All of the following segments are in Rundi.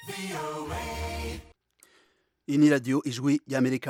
iyi ni radiyo ijwi ry'amerika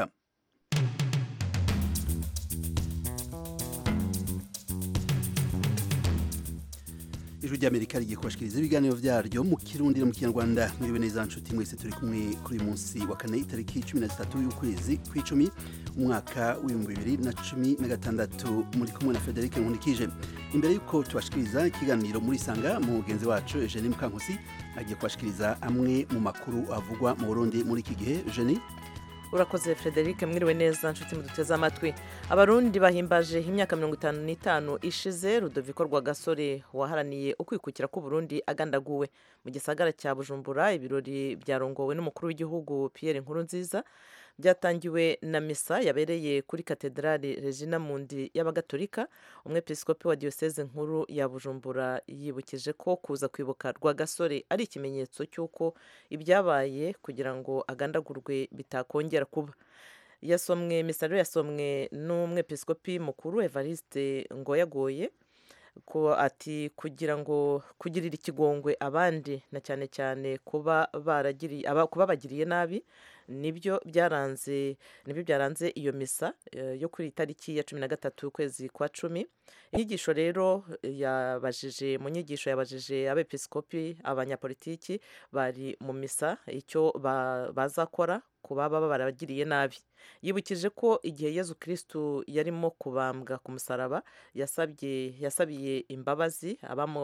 ijwi ry'amerika rigiye kubashikiriza ibiganiro byaryo mu kirundi no mu kinyarwanda mwiriwe neza nshuti mwese turi kumwe kuri uyu munsi wa kane itariki cumi na zitatu y'ukwezi kw'icumi umwaka w'ibihumbi bibiri na cumi na gatandatu muri kumwe na frederic nkundikije imbere y'uko tubashikiriza ikiganiro muri sanga mugenzi wacu eugenie mukankusi agiye kubashikiriza amwe mu makuru avugwa mu burundi muri iki gihe eugenie urakoze frederic mwiriwe neza nshuti muduteze amatwi abarundi bahimbaje imyaka mirongo itanu n'itanu ishize rudoviko rwagasore waharaniye ukwikukira k'uburundi agandaguwe mu gisagara cya bujumbura ibirori byarongowe n'umukuru w'igihugu pierre nkurunziza byatangiwe na misa yabereye kuri katedrali regina mundi y'abagatolika umwepiskopi wa diyoseze nkuru ya bujumbura yibukije ko kuza kwibuka rwagasore ari ikimenyetso cy'uko ibyabaye kugira ngo agandagurwe bitakongera kuba yasomwe misa rero yasomwe n'umwepiskopi mukuru evariste ngoyagoye ko ati kugira ngo kugirira ikigongwe abandi na cyane cyane kuba baragiriye kuba bagiriye nabi nibyo byaranze nibyo byaranze iyo misa yo kuri itariki ya cumi na gatatu ukwezi kwa cumi inyigisho rero yabajije mu nyigisho yabajije abepiskopi abanyapolitiki bari mu misa icyo bazakora ku baba barabagiriye nabi yibukije ko igihe yezu kirisitu yarimo kubambwa ku musaraba yasabye yasabiye imbabazi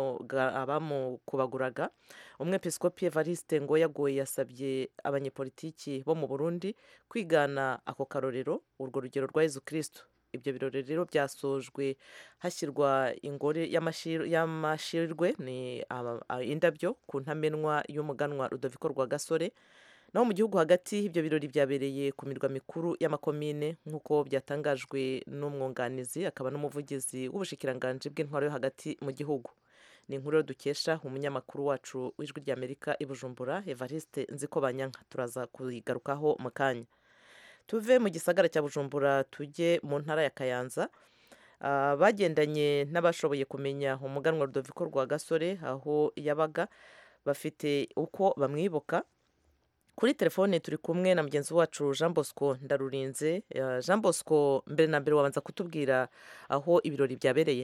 abamukubaguraga umwepiskopi evariste ngo yagoye yasabye abanyepolitiki bo mu burundi kwigana ako karorero urwo rugero rwa yezu kirisitu ibyo birori rero byasojwe hashyirwa ingore y'amashirwe ni indabyo ku ntamenwa y'umuganwa rudoviko rwa gasore naho mu gihugu hagati ibyo birori byabereye ku mirwa mikuru y'amakomine nk'uko byatangajwe n'umwunganizi akaba n'umuvugizi w'ubushikiranganji bw'intwaro yo hagati mu gihugu ni inkuru yo dukesha umunyamakuru wacu w'ijwi ry'amerika i bujumbura evariste nziko banyanka turaza kuyigarukaho mu kanya tuve mu gisagara cya bujumbura tujye mu ntara ya kayanza bagendanye n'abashoboye kumenya umuganwa rudoviko rwa gasore aho yabaga bafite uko bamwibuka kuri telefone turi kumwe na mugenzi wacu jean bosco ndarurinze jean bosco mbere na mbere wabanza kutubwira aho ibirori byabereye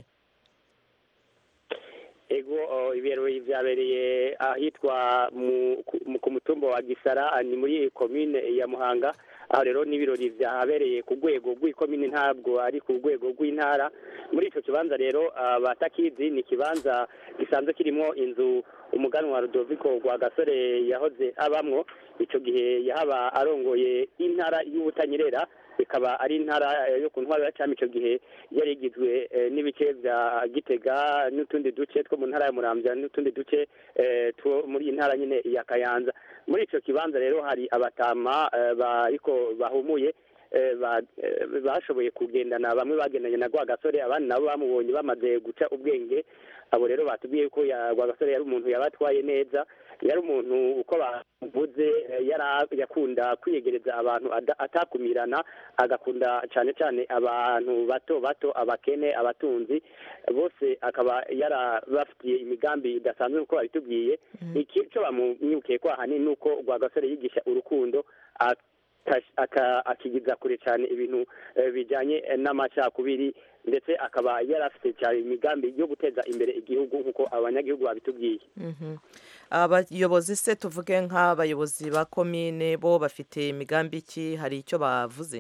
ego ibirori byabereye ahitwa ku mutumba wa gisara ni muri komine ya muhanga aho rero n'ibirori byahabereye ku rwego rw'ikomine ntabwo ari ku rwego rw'intara muri icyo kibanza rero batakizi ni ikibanza gisanzwe kirimo inzu umuganwa rudoviko rwa gasore yahoze abamwo icyo gihe yahaba arongoye intara y'ubutanyerera ikaba ari intara yo ku ntwaro ya cyami icyo gihe yari igizwe n'ibice bya gitega n'utundi duce two mu ntara ya muramvya n'utundi duce two muri intara nyine ya kayanza muri icyo kibanza rero hari abatama bariko bahumuye bashoboye kugendana bamwe bagendanye na rwagasore abandi nabo bamubonye bamaze guca ubwenge abo rero batubwiye ko rwagasore yari umuntu yabatwaye neza yari umuntu uko bavuze yakunda kwiyegereza abantu atakumirana agakunda cyane cyane abantu bato bato abakene abatunzi bose akaba yarabafitiye imigambi idasanzwe nk'uko babitubwiye icyo bamumwibukiye ko ahanini ni uko rwagasore yigisha urukundo akigiza kure cyane ibintu bijyanye n'amacakubiri ndetse akaba yari afite cyane imigambi yo guteza imbere igihugu nk'uko abanyagihugu babitubwiye abayobozi se tuvuge nk'abayobozi ba komine bo bafite imigambi ki hari icyo bavuze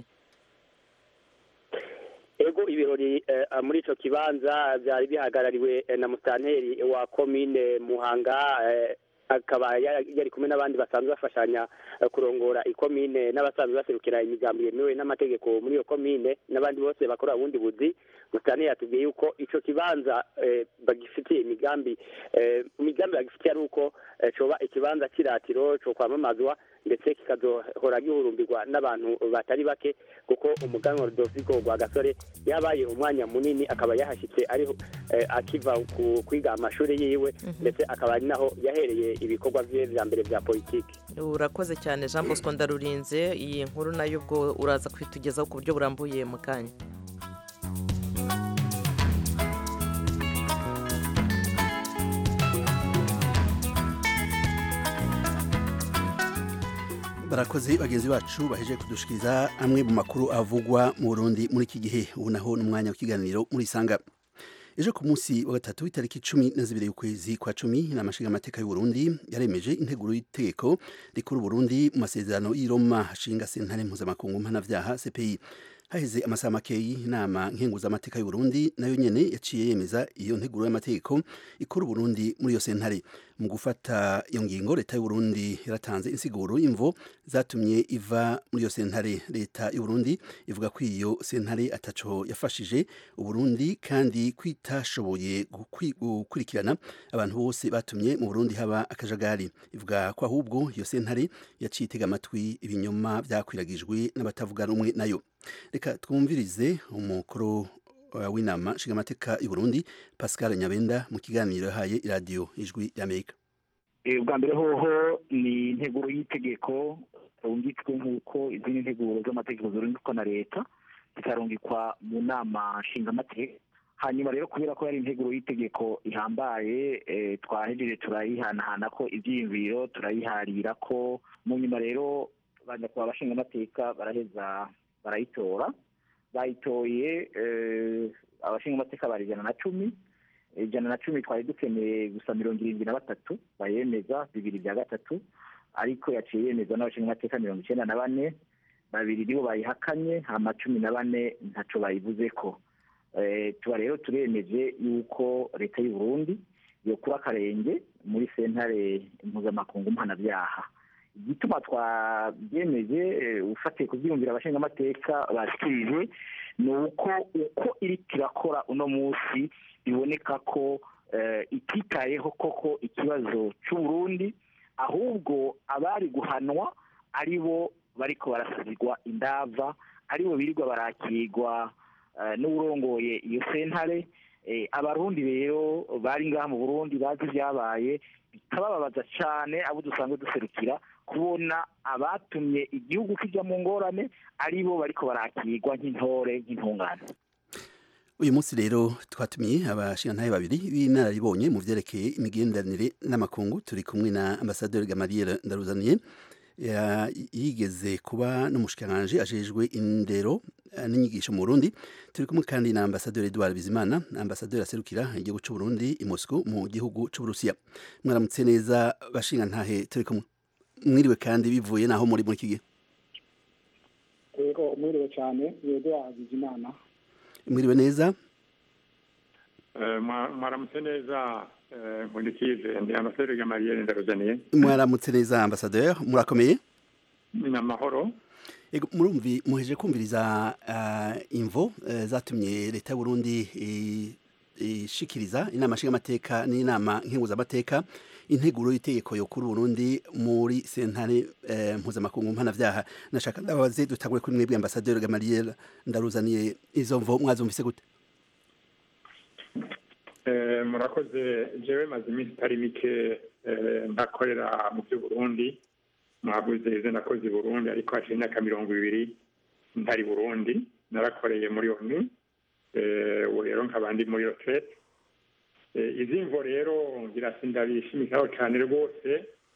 ego ibirori muri icyo kibanza byari bihagarariwe na musitanteri wa komine muhanga akaba yari kumwe n'abandi basanzwe bafashanya kurongora ikomine n'abasanzwe baserukira imigambi yemewe n'amategeko muri iyo komine n'abandi bose bakora ubundi buzi musitani yatubwiye yuko icyo kibanza bagifitiye imigambi imigambi bagifitiye ari uko coba ikibanza cy'iratiro cyo kwamamazwa ndetse kikazohora gihurumbirwa n'abantu batari bake kuko umuganwa rudoviko rwa gasore yabaye umwanya munini akaba yahashyitse ariho akiva kwiga amashuri yiwe ndetse akaba ari naho yahereye ibikorwa bye bya mbere bya politiki urakoze cyane jean bosco ndarurinze iyi nkuru nayo ubwo uraza kwitugezaho ku buryo burambuye mu kanya barakoze bagenzi bacu baheje kudushikiriza amwe mu makuru avugwa mu Burundi muri iki gihe ubu naho n'umwanya w'ikiganiro muri sanga ejo ku munsi wa gatatu itariki cumi na zibiri y'ukwezi kwa cumi inama nshingamateka y'u Burundi yaremeje integuro y'itegeko rikuru Burundi mu masezerano y'i Roma hashinga sentare mpuzamakungu mpanavyaha CPI haheze amasaha makeyi inama nkenguzamateka y'u Burundi nayo nyene yaciye yemeza iyo nteguro y'amategeko ikora Burundi muri iyo sentare mu gufata iyo ngingo leta y'u Burundi yaratanze insiguro y'imvo zatumye iva muri iyo sentare leta y'u Burundi ivuga ko iyo sentare ataco yafashije u Burundi kandi kwitashoboye gukurikirana abantu bose batumye mu Burundi haba akajagari ivuga ko ahubwo iyo sentare yaciye itega amatwi ibinyoma byakwiragijwe n'abatavuga rumwe nayo reka twumvirize umukuru w'inama nshingamateka y'u Burundi Pascal Nyabenda mu kiganiro yahaye iradiyo ijwi y'Amerika ubwa mbere hoho ni integuro y'itegeko rungitswe nk'uko izindi nteguro z'amategeko zirungikwa na leta zikarungikwa mu nama nshingamateka hanyuma rero kubera ko yari integuro y'itegeko ihambaye twahejeje turayihanahana ko ibyiyumviro turayiharira ko mu nyuma rero banyakubahwa abashingamateka baraheza barayitora bayitoye abashingamateka bari ijana na cumi ijana na cumi twari dukeneye gusa mirongo irindwi na batatu bayemeza bibiri bya gatatu ariko yaciye yemezwa n'abashingamateka mirongo icyenda na bane babiri nibo bayihakanye hama cumi na bane ntaco bayivuze ko tuba rero turemeje yuko leta y'u Burundi yokura akarenge muri sentare mpuzamakungu mpanabyaha igituma twabyemeje ufatiye ku byiyumvira abashingamateka bashyikirije ni uko uko iri kirakora uno munsi biboneka ko ititayeho koko ikibazo cy'uburundi ahubwo abari guhanwa ari bo bariko barasazirwa indava ari bo birirwa barakirwa n'uburongoye iyo sentare abarundi rero bari ngaha mu burundi bazi ibyabaye bikabababaza cyane abo dusanzwe duserukira kubona abatumye igihugu kijya mu ngorane ari bo bariko barakirwa nk'intore nk'intungane uyu munsi rero twatumiye abashingantahe babiri b'inararibonye mu vyerekeye imigenderanire n'amakungu turi kumwe na ambasaderi Gamaliel Ndaruzaniye yigeze kuba n'umushikiranganje ajejwe indero n'inyigisho mu Burundi turi kumwe kandi na ambasaderi Edouard Bizimana ambasaderi aserukira igihugu cy'u Burundi i Moscow mu gihugu cy'u Burusiya mwaramutse neza bashingantahe turi kumwe mwiriwe kandi bivuye naho muri muri iki gihe yego mwiriwe cyane Edouard Bizimana mwiriwe neza mwaramutse neza nkundikize ndi ambasaderi Gamaliel Ndaruzaniye mwaramutse neza ambasaderi murakomeye ni amahoro murumvi muheje kumviriza imvo zatumye leta y'u Burundi ishikiriza inama nshingamateka n'inama nkenguzamateka integuro y'itegeko yo kuri Burundi muri sentare mpuzamakungu mpanavyaha nashaka ndabaze dutangure kuri mwebwe ambasaderi Gamaliel Ndaruzaniye izo mvo mwazumvise gute murakoze jewe maze iminsi itari mike ndakorera mu by'uburundi mwavuze izo nakoze i burundi ariko haciye imyaka mirongo ibiri ntari burundi narakoreye muri onu ubu rero nkaba ndi muri retraite izi mvo rero ngira sindabishimikaho cyane rwose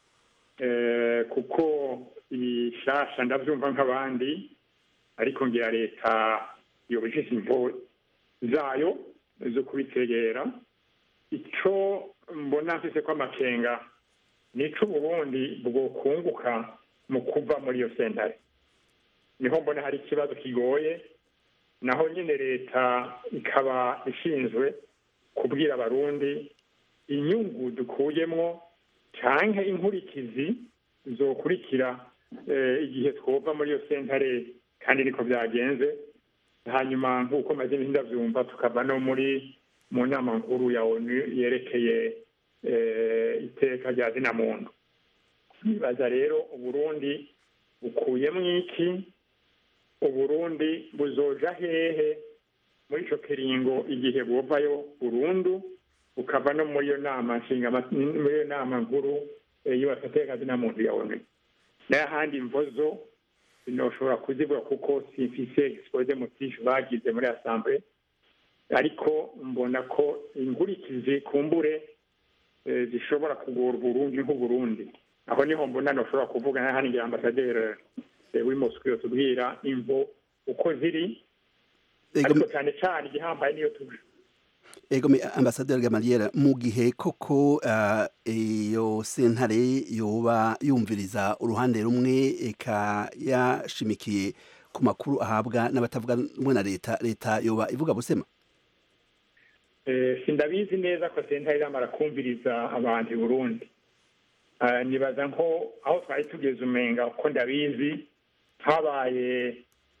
kuko ibishasha ndabyumva nk'abandi ariko ngira leta yobishije imvo zayo zo kubitegera icyo mbona mfise ko amakenga nico uburundi bwokunguka mu kuva muri iyo sentare niho mbona hari ikibazo kigoye naho nyine leta ikaba ishinzwe kubwira abarundi inyungu dukuyemwo canke inkurikizi zokurikira igihe twova muri iyo sentare kandi niko byagenze hanyuma nk'uko maze ndabyumva tukava no muri mu nama nkuru ya onu yerekeye iteka rya zina muntu nibaza rero uburundi bukuyemo iki uburundi buzoja hehe muri ico kiringo igihe buvayo burundu bukava no muri iyo nama nshinga muri iyo nama nkuru yubatse iteka zina muntu ya onu n'ahandi mvozo sinoshobora kuzivuga kuko simfise expose motif bagize muri assemblée ariko mbona ko ingurikizi kumbure zishobora kugora uburundi nk'uburundi aho niho mbona ntushobora kuvugana hano igihe ambasaderi w'imosuku yotubwira imvo uko ziri ariko cyane cyane igihambaye niyo tuje ego ambasaderi gamariyeri mu gihe koko iyo sentare yoba yumviriza uruhande rumwe eka yashimikiye ku makuru ahabwa n'abatavuga rumwe na leta leta yoba ivuga busema sindabizi neza ko sentare iramara kumviriza abantu i burundi nibaza nko aho twari tugeze umenga uko ndabizi habaye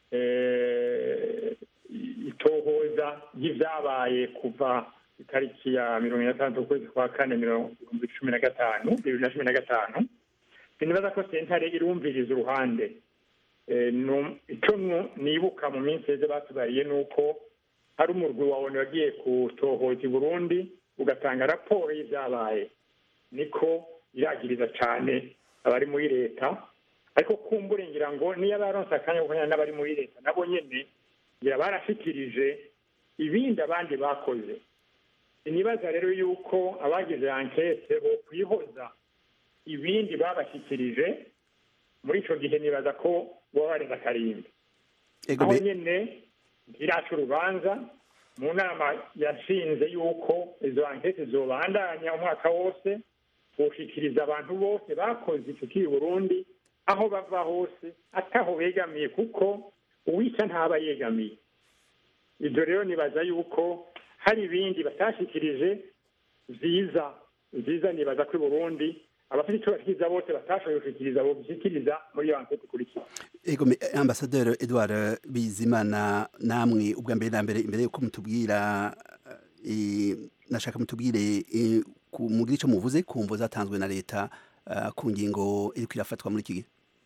itohoza ry'ibyabaye kuva itariki ya mirongo itandatu ukwezi kwa kane mirongo cumi na gatanu bibiri na cumi na gatanu sinibaza ko sentare irumviriza uruhande icyo nibuka mu minsi yose batubariye ni uko hari umurwi wawe wagiye kutohoza i burundi ugatanga raporo y'ibyabaye niko iragiriza cyane abari muri leta ariko kumbure ngira ngo niyo baronse akanya ko n'abari muri leta nabo nyine ngira barashyikirije ibindi abandi bakoze inibaza rero yuko abagize ankete bo kwihoza ibindi babashyikirije muri icyo gihe nibaza ko baba barenze akarimbi aho nyine ntiraca urubanza mu nama yashinze yuko izo ankete zobandanya umwaka wose gushikiriza abantu bose bakoze icyo kiri burundi aho bava hose ataho begamiye kuko uwica ntaba yegamiye ibyo rero nibaza yuko hari ibindi batashikirije byiza byiza nibaza ko i burundi abafite icyo bashikiriza bose batashoboye gushikiriza bo bishyikiriza muri iyo ankete ikurikira ego ambasaderi edouard bizimana namwe ubwa mbere na mbere imbere yuko mutubwira nashaka mutubwire mugire icyo muvuze ku mvo zatanzwe na leta ku ngingo iri kwirafatwa muri iki gihe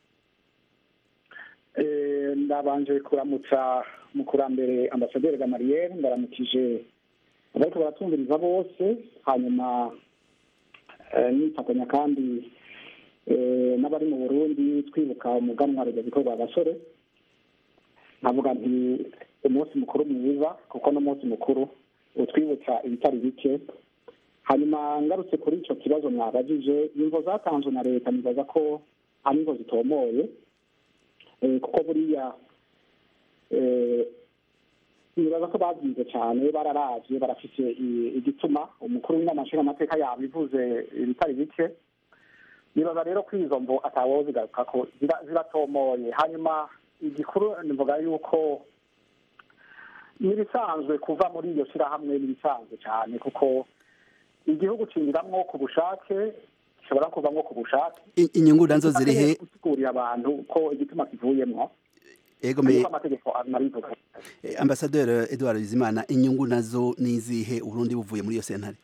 ndabanje kuramutsa mukurambere ambasaderi gamariyeri ndaramukije abariko baratumviriza bose hanyuma nifatanya kandi n'abari mu burundi twibuka umuganwa rugabiko rwa gasore nkavuga nti umunsi mukuru mwiza kuko n'umunsi mukuru utwibutsa ibitari bike hanyuma ngarutse kuri icyo kibazo mwabajije imvo zatanzwe na leta nibaza ko ari imvo zitomoye kuko buriya nibaza ko babyize cyane bararavye barafise igituma umukuru w'inama nshingamateka yabivuze ibitari bike nibaza rero ko izo mvo atawozigaruka ko ziratomoye hanyuma igikuru nivuga yuko n'ibisanzwe kuva muri iyo shyirahamwe n'ibisanzwe cyane kuko igihugu cinjiramwo ku bushake gishobora kuvamwo ku bushake inyungu nazo ziri he gusigurira abantu ko igituma kivuyemwo ego me amategeko anabivuga ambasaderi edouard bizimana inyungu nazo nizihe uburundi buvuye muri iyo sentare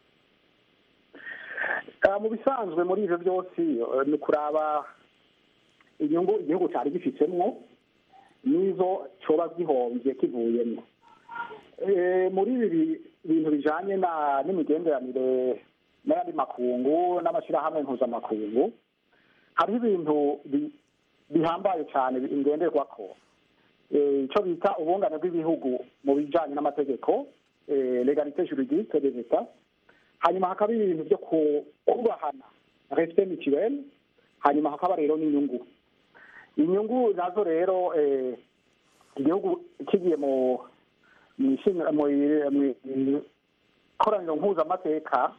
mu bisanzwe muri ivyo byose ni kuraba inyungu igihugu cyari gifitsemwo n'izo coba gihomvye kivuyemwo muri ibi bintu bijanye n'imigenderanire n'ayandi makungu n'amashyirahamwe mpuzamakungu hariho ibintu bihambaye cyane ingenderwako icyo bita ubungane bw'ibihugu mu bijyanye n'amategeko legalite juridique des etats hanyuma hakaba ibintu byo kubahana respect mutuel hanyuma hakaba rero n'inyungu inyungu nazo rero igihugu kigiye mu ikoraniro mpuzamateka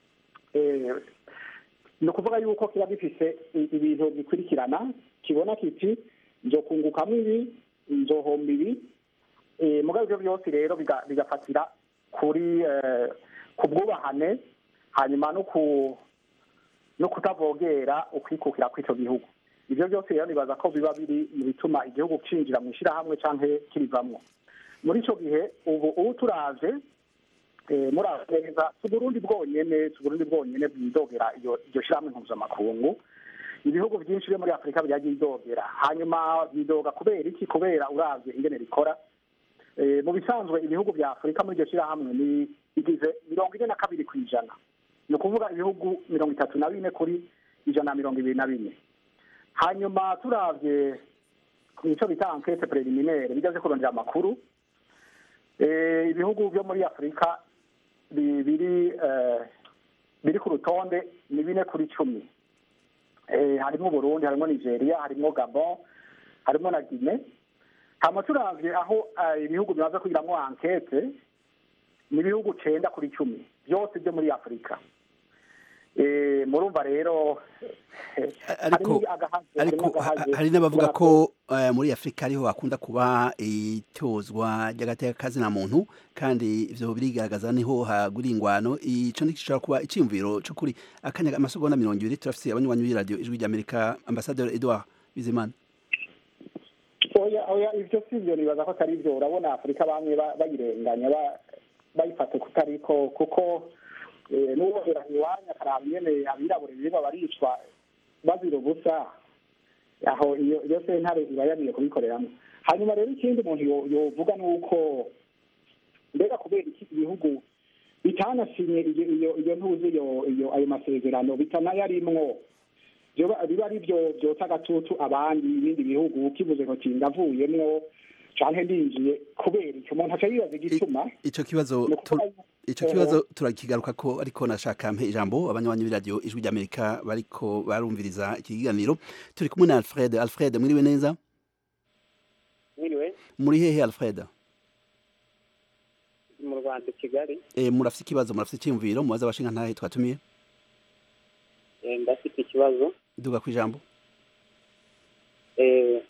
ni ukuvuga yuko kiba gifise ibintu bikurikirana kibona kiti nzokungukamo ibi nzohomba ibi mugabo ibyo byose rero bigafatira kuri ku bwubahane hanyuma no kutavogera ukwikukira kw'icyo gihugu ibyo byose rero nibaza ko biba biri mu bituma igihugu cinjira mu ishyirahamwe cyangwa kirivamwo muri icyo gihe ubu ubu turaje murazi neza si uburundi bwonyene si uburundi bwonyene bwidogera iryo shyirahamwe mpuzamakungu ibihugu byinshi byo muri afurika byagiye idogera hanyuma bidoga kubera iki kubera uravye ingene rikora mu bisanzwe ibihugu bya afurika muri iryo shyirahamwe ni bigize mirongo ine na kabiri ku ijana ni ukuvuga ibihugu mirongo itatu na bine kuri ijana na mirongo ibiri na bine hanyuma turavye icyo bita ankete preliminaire bigaze kurondera amakuru ibihugu byo muri afurika biri biri ku rutonde ni bine kuri cumi eh, harimo burundi harimo nigeria harimo gabon harimo na guine hama turavye aho eh, ibihugu bimaze kugiramwo ankete ni ibihugu cenda kuri cumi byose byo muri afurika Eh, murumva rero eh, ariko harimo agahaze, ariko harimo ha- agahaze. hari n'abavuga Kubera ko eh, muri afurika ariho hakunda kuba itozwa ry'agateka kazina muntu kandi ivyo birigaragaza niho hagura ingwano ico ntigishobora kuba iciyumviro c'ukuri akanya amasegonda mirongo ibiri turafise abanywanyi b'iradiyo ijwi ry'amerika ambasaderi edouard bizimana oya oya ivyo si byo nibaza ko atari byo urabona afurika bamwe ba- bayirenganya ba- bayifata kutariko kuko eh, n'uwohera iwanya akaraba nyene abirabure birirwa baricwa bazira ubusa aho iyo iyo sentare iba yariye kubikoreramo hanyuma rero ikindi umuntu yo- yovuga ni uko mbega kubera iki ibihugu bitanasinye iyo iyo iyo ntuzi iyo iyo ayo masezerano bitanayarimwo byoba- biba ari byo byotsa agatutu abandi ibindi bihugu kivuze ngo ndavuyemwo canke ndinjiye kubera icyo umuntu aca yibaza igituma ico kibazo ni tu- ukuvuga ico kibazo turakigaruka ko ariko nashaka mpe ijambo abanywanyi b'iradiyo ijwi ry'amerika bariko barumviriza iki kiganiro turi kumwe na alfred alfred mwiriwe neza mwiriwe muri hehe alfred mu rwanda i kigali e, murafise ikibazo murafise iciyumviro mubaze abashinga ntahe twatumiye eh, ndafite ikibazo duga ku ijambo Eh,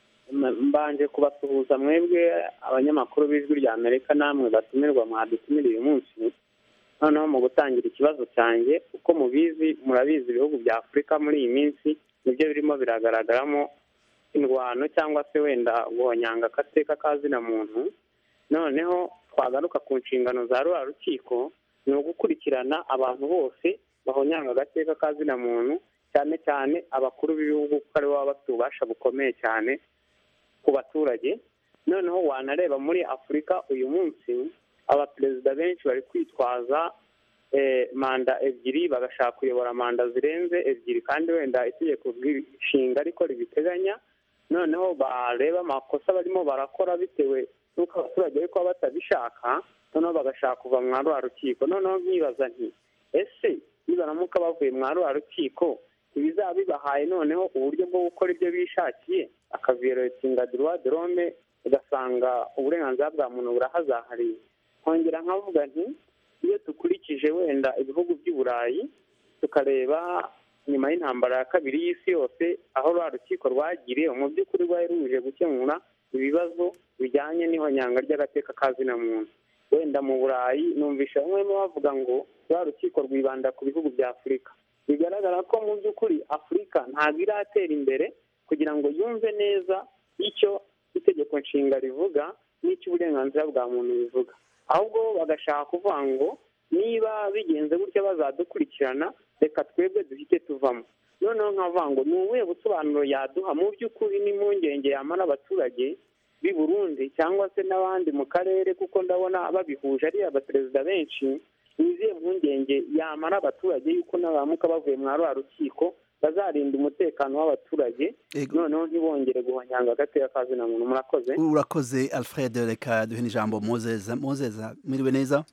m- mbanje kubasuhuza mwebwe abanyamakuru b'ijwi rya amerika namwe batumirwa mwadutumira uyu munsi noneho mu gutangira ikibazo cyanjye uko mubizi murabizi ibihugu bya afurika muri iyi minsi nibyo birimo biragaragaramo indwano cyangwa se wenda guhonyanga agateka kazina muntu noneho twagaruka ku nshingano za ruriya rukiko ni ugukurikirana abantu bose bahonyanga agateka kazina muntu cyane cyane abakuru b'ibihugu kuko aribo baba bafite ububasha bukomeye cyane ku baturage noneho wanareba muri afurika uyu munsi abaperezida benshi bari kwitwaza eh, manda ebyiri bagashaka kuyobora manda zirenze ebyiri kandi wenda itegeko nshinga ariko ribiteganya noneho bareba amakosa barimo barakora bitewe n'uko abaturage ariko baba batabishaka noneho bagashaka kuva mwa rwa rukiko noneho nkibaza nti ese nibaramuka bavuye mwa rwa rukiko ibizaba bibahaye noneho uburyo bwo gukora ibyo bishakiye akaviyoretinga droit de l'homme ugasanga uburenganzira bwa muntu burahazahariye nkongera nkavuga nti iyo dukurikije wenda ibihugu by'i burayi tukareba nyuma y'intambara ya kabiri y'isi yose aho rwa rukiko rwagiriye mu by'ukuri rwari ruje gukemura ibibazo bijyanye n'ihonyanga ry'agateka kazina muntu wenda mu burayi numvisha bamwe bavuga ngo rwa rukiko rwibanda ku bihugu bya afurika bigaragara ko mu by'ukuri afurika ntabwo iratera imbere kugira ngo yumve neza icyo itegeko nshinga rivuga n'icyo uburenganzira bwa muntu bivuga ahubwo bagashaka kuvuga ngo niba bigenze gutya bazadukurikirana reka twebwe duhite tuvamo noneho nkavuga ngo ni ubuhe busobanuro yaduha mu by'ukuri n'impungenge yamara abaturage b'i burundi cyangwa se n'abandi mu karere kuko ndabona babihuje ari abaperezida benshi ni izihe mpungenge yamara abaturage yuko nabaramuka bavuye mwa rwa rukiko bazarinda umutekano w'abaturage Ego. noneho ntibongere guhonyanga agateka kazina muntu murakoze urakoze alfred reka duhe n'ijambo mozeza mozeza mwiriwe neza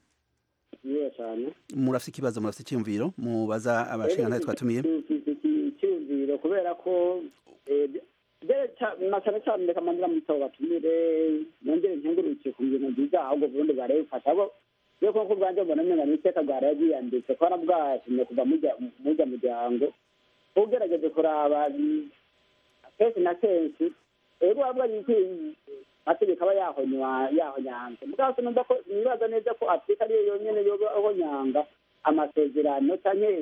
neza cyane murafise ikibazo murafise iciyumviro mubaza abashinga ntahe twatumiye icyumviro kubera ko eh, mbere ca- na cyane cyane reka mandira mu bitabo batumire nongere nkengurukiye ku bintu byiza ahubwo burundi bwaraye bufasha ahubwo iyo koko bwanjye mbona umenga ni iteka bwaraye bwiyanditse ko bwatumye kuva mujya mujya muryango ugerageje kuraba mm, kenshi na kenshi ego wabwa yuko amategeko aba yahonywa yahonyanze mugabo se numva ko nibaza neza ko afurika ariyo yonyene yoba ahonyanga amasezerano canke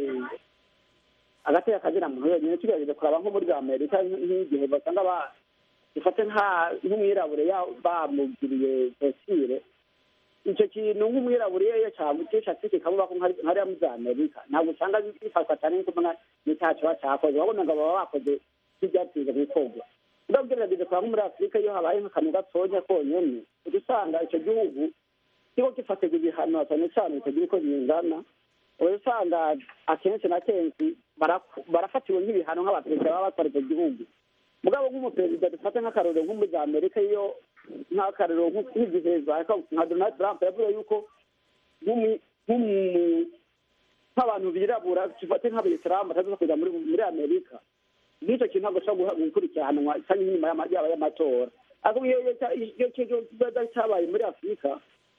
agateka kazina muntu yonyine tugerageze kuraba nko muri amerika nk'igihe basanga ba dufate nka nk'umwirabure ya- bamugiriye vesire icyo kintu nk'umwirabure iyo iyo cyamucishatse kikamuba ko nka- nkariya muri za amerika ntabwo usanga bifatwa cyane nk'uko mbona n'icyaha kiba cyakoze wabona ngo baba bakoze nk'ibyatize gukorwa ubwo ugerageje kuraba nko muri afurika iyo habaye nk'akantu gatonya konyene uca usanga icyo gihugu kiba gifatirwa ibihano cyane cyane bitagira uko bingana uba usanga akenshi na kenshi baraku- barafatiwe nk'ibihano nk'abaperezida baba batwara icyo gihugu mugabo nk'umuperezida dufate nk'akarorero nko muri za amerika iyo nk'akarorero nko- nk'igihe za- nka donald trump yavuze yuko nk'umu- nk'umu- nk'abantu birabura dufate nk'abayisilamu bataza kujya muri muri amerika n'icyo kintu ntabwo ushobora gukurikiranwa cyangwa inyuma y'ama- yaba y'amatora ariko iyo iyo cya- iyo kibazo cyabaye muri afurika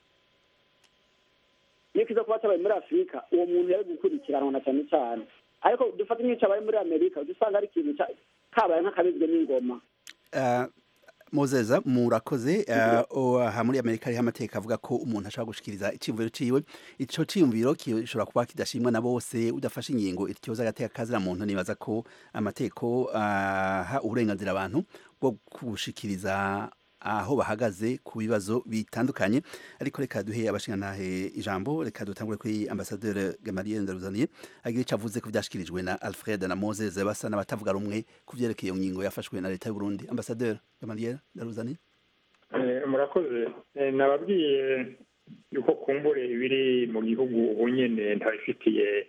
iyo kiza kuba cyabaye muri afurika uwo muntu yari gukurikiranwa na cyane cyane ariko dufate nk'iyo cyabaye muri amerika ujya usanga ari ikintu cya- kabaye nk'akabizwe n'ingoma Uh, mozeza murakoze uh, aha muri amerika hariho amategeko avuga ko umuntu ashobora gushikiriza iciyumviro ciwe ico ciyumviro gishobora kuba kidashimwa na bose udafashe ingingo ityoza agateka kazira muntu nibaza ko amategeko aha uburenganzira abantu bwo gushikiriza aho bahagaze ku bibazo bitandukanye ariko reka duhe abashingantahe ijambo reka dutangure kuri ambasaderi Gamaliel Ndaruzaniye agira icyo avuze ku byashikirijwe na Alfred na Moses basa n'abatavuga rumwe ku byerekeye iyo ngingo yafashwe na leta y'u Burundi ambasaderi Gamaliel Ndaruzaniye Eh, murakoze Eh, nababwiye yuko kumbure ibiri mu gihugu ubu nyene ntabifitiye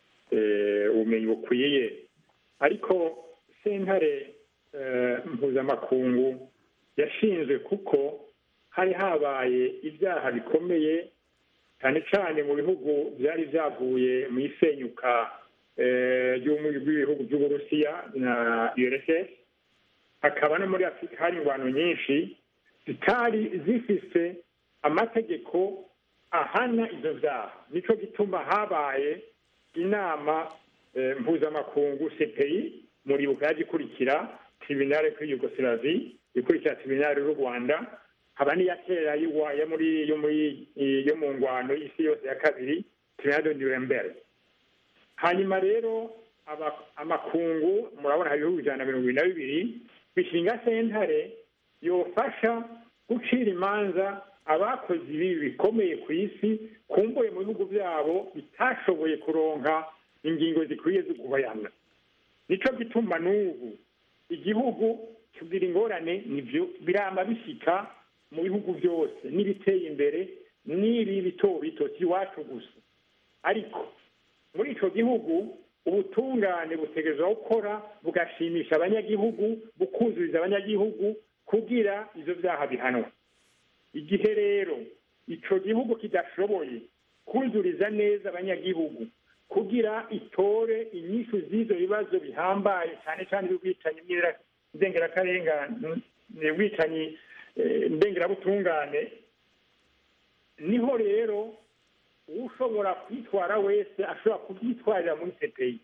eh, ubumenyi bukwiye ariko sentare eh, mpuzamakungu yashinzwe kuko hari habaye ibyaha bikomeye cyane cyane mu bihugu byari byavuye mu isenyuka eh, ry'ubumwe bw'ibihugu by'uburusiya na urss hakaba no muri afurika hari ingwano nyinshi zitari zifise amategeko ahana ivyo vyaha nico gituma habaye inama eh, mpuzamakungu cpi muribuka yagikurikira tribunale kuri yugoslavi ikurikira tribunale y'u rwanda haba n'iya kera y'Iwa- yo muri yo muri yo mu ngwano y'isi yose ya kabiri tribunale de nuremberg hanyuma rero aba- amakungu murabona hari ibihugu ijana na mirongo ibiri na bibiri bishinga sentare yofasha gucira imanza abakoze ibi bikomeye ku isi kumbuye mu bihugu byabo bitashoboye kuronka ingingo zikwiye zo guhayana nico gituma n'ubu igihugu kigira ingorane nivyo birama bishika mu bihugu byose n'ibiteye imbere n'ibi bito bito si iwacu gusa ariko muri ico gihugu ubutungane butegerezwa gukora bugashimisha abanyagihugu bukuzuriza abanyagihugu kugira ivyo vyaha bihanwa igihe rero ico gihugu kidashoboye kuzuriza neza abanyagihugu kugira itore inyishu z'ivyo bibazo bihambaye cyane cyane by'ubwicanyi bw'ira- ndengerakarenga- ubwicanyi eh, ndengerabutungane niho rero ushobora kwitwara wese ashobora kubyitwarira muri CPI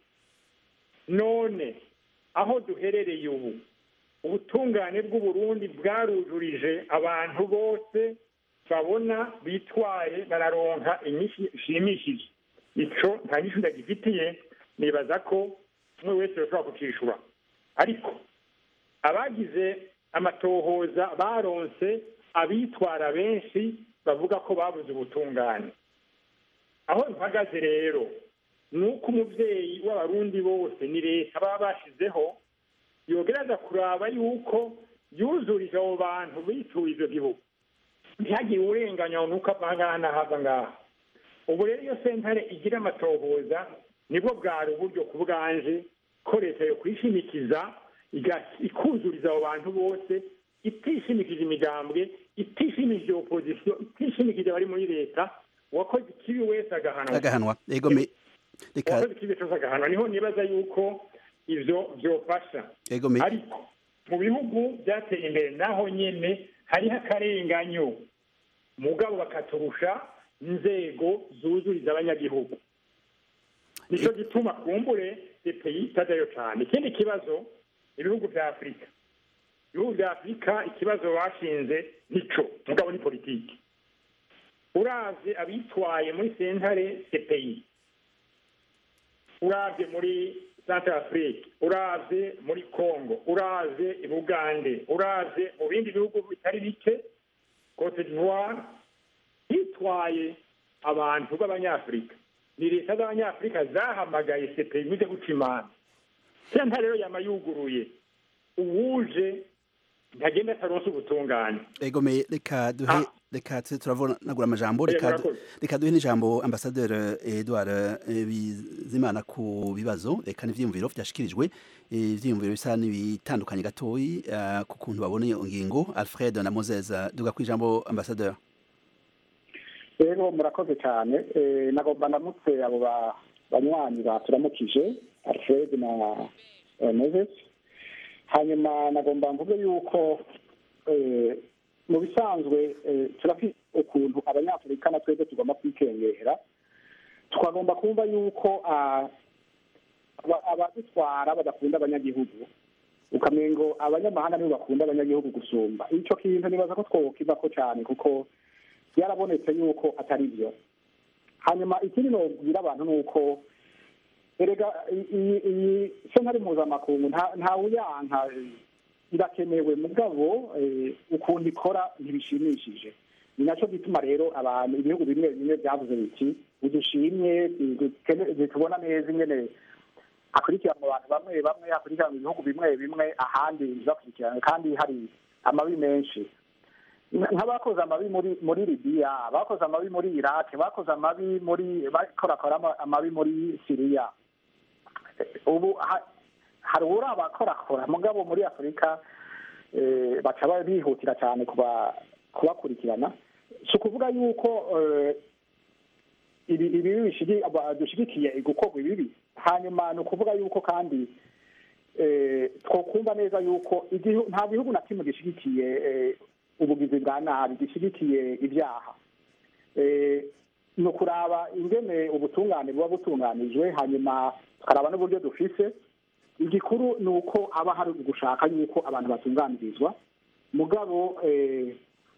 none aho duherereye ubu ubutungane bw'uburundi bwarujurije abantu bose babona bitwaye bararonka inyishu ishimishije ico nta nyishu ndagifitiye nibaza ko umwe wese yoshobora kukishura ariko abagize amatohoza baronse abitwara benshi bavuga ko babuze ubutungane aho mpagaze rero ni uko umubyeyi w'abarundi bose ni leta baba bashizeho yogereza kuraba yuko yuzurije abo bantu bituye ivyo gihugu ntihagire urenganya nuko ava ngaha n'ahava ngaha ubu rero iyo sentare igira amatohoza nibwo bwari uburyo ku bwanje ko leta yo kwishimikiza iga- ikuzuriza abo bantu bose itishimikije imigambwe itishimikije opozisiyo itishimikije abari muri leta uwakoze ikibi wese agahanwa agahanwa ego me reka uwakoze ikibi cyose agahanwa niho nibaza yuko ivyo vyofasha ego me ariko mu bihugu byateye imbere naho nyene hariho akarenganyo mugabo bakaturusha inzego zuzuriza abanyagihugu nico gituma kumbure epeyi itajyayo cane ikindi kibazo ibihugu vya afurika ibihugu vya afurika ikibazo bashinze nico mugabo ni politiki uravye abitwaye muri sentare cpi uravye muri centre afrique uravye muri congo uravye i bugande uravye mu bindi bihugu bitari bike cote d'ivoire hitwaye abantu b'abanyafurika ni leta z'abanyafurika zahamagaye cpi muze guca imanza sentare rero yama yuguruye uwuje ntagenda ataronse ubutungane ego me reka duhe Ah. reka tuze turavunagura amajambo Eh, reka murakoze. reka duhe n'ijambo ambasaderi Edouard eh, Bizimana ku bibazo reka n'ivyiyumviro vyashikirijwe eh, ivyiyumviro bisa n'ibitandukanye gatoyi eh, ku kuntu babona iyo ngingo Alfred na Moses duga ku ijambo ambasaderi rero murakoze cyane Eh, nagomba ndamutse abo ba- banywanyi baturamukije alfred na eh, moses hanyuma nagomba mvuge yuko eh, mu bisanzwe eh, turafite ukuntu abanyafurika na twebwe tugomba kwikengera twagomba kumva yuko ah, aba- abadutwara badakunda abanyagihugu ukamengo abanyamahanga nibo bakunda abanyagihugu gusumba icyo kintu nibaza ko twokivako cyane kuko byarabonetse yuko atari byo hanyuma ikindi nobwira abantu ni uko erega i- iyi iyi sentare mpuzamakungu nta- ntawuyanka eh, irakenewe mugabo eh, ukuntu ikora ntibishimishije ni nacyo gituma rero abantu ibihugu bimwe bimwe byavuze biti udushimye dukene- tubona neza ingene hakurikirana abantu bamwe bamwe hakurikirana ibihugu bimwe bimwe ahandi ntibakurikirane kandi hari amabi menshi Nka- nk'abakoze amabi muri muri libiya bakoze amabi muri iraq bakoze amabi muri bakorakora ama- amabi muri siriya ubu ha- hari uri abakorakora mugabo muri afurika eh, baca ba- bihutira cyane kuba kubakurikirana si ukuvuga yuko eh, ibi ibi bishigi- aba- dushigikiye gukorwa ibibi hanyuma ni ukuvuga yuko kandi eh, twokumva neza yuko igihu- nta gihugu na kimwe gishigikiye eh, ubugizi bwa nabi gishyigikiye ibyaha Eh, ni ukuraba ingene ubutungane buba butunganijwe hanyuma tukaraba n'uburyo dufise igikuru ni uko haba hari gushaka yuko abantu batunganirizwa mugabo eh,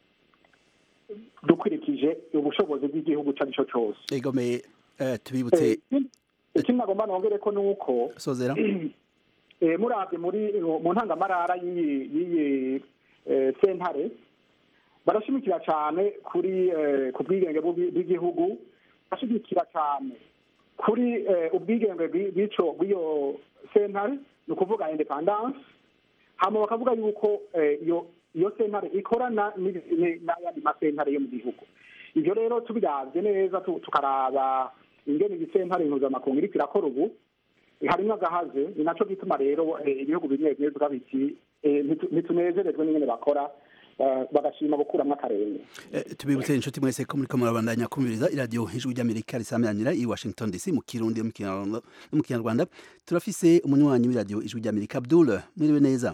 dukurikije ubushobozi bw'igihugu icyo ari cyo cyose egome eh, tubibutse ikindi nagomba nongere ko ni uko sozera eh, murabye muri mu ntangamarara y'iyi y'iyi eh, sentare barashimikira cyane kuri eh, ku bwigenge bw'u- bw'igihugu barashimikira cyane kuri eh, ubwigenge bw'i- bw'ico bw'iyo sentare ni ukuvuga independance hama bakavuga yuko eh, iyo iyo sentare ikorana n'ibi- ni- n'ayandi masentare yo mu gihugu ivyo rero tubiravye neza tu- tukaraba ingene iyi sentare mpuzamakungu iriko irakora ubu harimwo agahaze ni naco gituma rero eh, ibihugu bimwe bimwe bivuga biti eh, ntitu- ntitunezerejwe n'ingene bakora eh, bagashima gukuramwo akarenge Eh, tubibutse inshuti mwese ko muriko murabandanya kumviriza iradiyo ijwi ry'amerika risameranira i washington dc mu kirundi no mu Kinyarwanda- no mu kinyarwanda turafise umunywanyi w'iradiyo ijwi ry'amerika abdul mwiriwe neza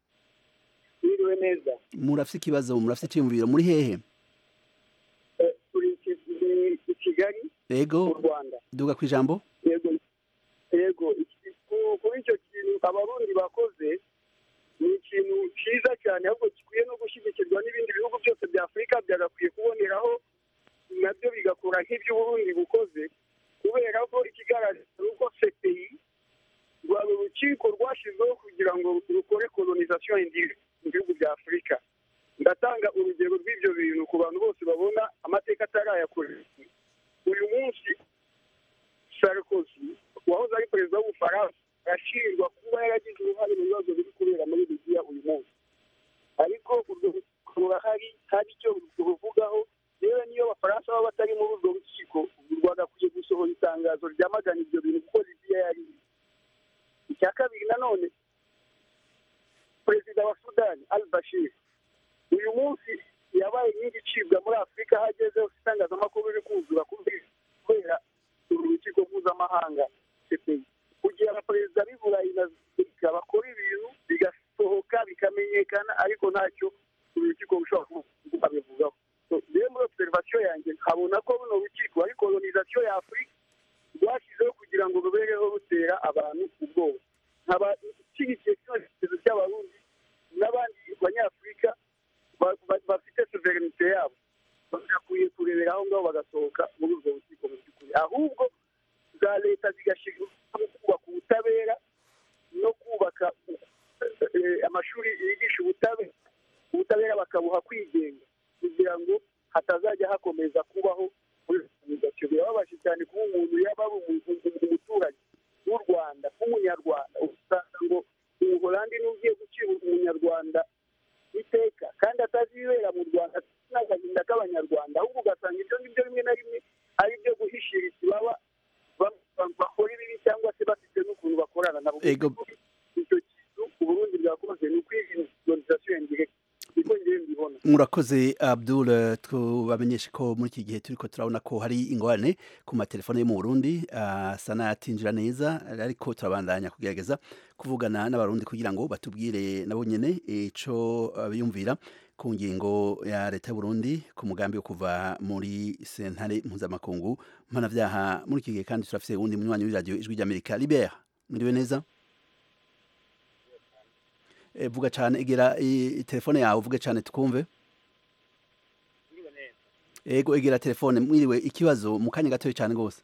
biriwe neza murafise ikibazo murafise iciyumviro muri hehe Eh, turi i Ki- i- i kigali mu ego rwanda duga ku ijambo yego yego iki- ku- kuri icyo kintu abarundi bakoze ni ikintu cyiza cyane ahubwo gikwiye no gushyigikirwa n'ibindi bihugu byose bya afurika byagakwiye kuboneraho nabyo bigakora nk'iby'uburundi bukoze kubera ko ikigaragara ni uko cpi rwaba urukiko rwashyizweho kugira ngo rukore colonization indirecte mu bihugu bya afurika ndatanga urugero rw'ibyo bintu ku bantu bose babona amateka atarayakorera uyu munsi sarkozy wahoze ari perezida w'ubufaransa arashinjwa kuba yaragize uruhare mu bibazo biri kubera muri libiya uyu munsi ariko urwo rukiko rurahari hari icyo ruvugaho yewe niyo abafaransa baba batari muri urwo rukiko u rwanda akwiye gusohora itangazo ryamagana ibyo bintu kuko libiya yari iri. icya kabiri nanone perezida wa sudani al bashir uyu munsi yabaye nyinshi icibwa muri afurika aho ageze hose itangazamakuru riri kuzura kubera uru rukiko mpuzamahanga cpi kugira abaperezida b'i burayi na amerika bakora ibintu bigasohoka bikamenyekana ariko ntacyo uru rukiko rushobora kubivugaho So, rero muri observation yanjye nkabona ko runo rukiko ari colonization ya afurika rwashyizeho kugira ngo rubereho rutera abantu ubwoba nkaba nshyigikiye kino gitekerezo cy'abarundi n'abandi banyafurika ba- ba- bafite sovereignite yabo bagakwiye kurebera aho ngaho bagasohoka muri urwo rukiko mu by'ukuri ahubwo za leta zigashyirwa mu kubaka ubutabera no kubaka eh, amashuri yigisha ubutabera ubutabera bakabuha kwigenga kugira ngo hatazajya hakomeza kubaho muri organization birababaje cyane kuba umuntu yaba ari umu- umu- umuturage w'u rwanda w'umunyarwanda usanga ngo umuholandi niwe ugiye gucira umunyarwanda iteka kandi atazi ibibera mu rwanda n'agahinda k'abanyarwanda ahubwo ugasanga ibyo ngibyo rimwe na rimwe ari ibyo guhishira ikibaba ba- ba- bakora ibibi cyangwa se bafite n'ukuntu bakorana nabo Ego. icyo kintu uburundi bwakoze ni ukwirinda colonization indirecte niko ngewe mbibona murakoze abdul eh, tubamenyeshe ko muri iki gihe turiko turabona ko hari ingorane ku matelefone yo mu burundi asa n'ayatinjira neza ariko turabandanya kugerageza kuvugana n'abarundi kugira ngo batubwire nabo nyene ico eh, biyumvira ku ngingo ya leta y'uburundi ku mugambi wo kuva muri sentare mpuzamakungu mpanavyaha muri iki gihe kandi turafise uwundi munywanyi w'iradiyo ijwi ry'amerika libert mwiriwe neza Eh, vuga cane egera i- telefone yawe uvuge cane tukumve ego egera telefone mwiriwe ikibazo mu kanya gatoya cyane rwose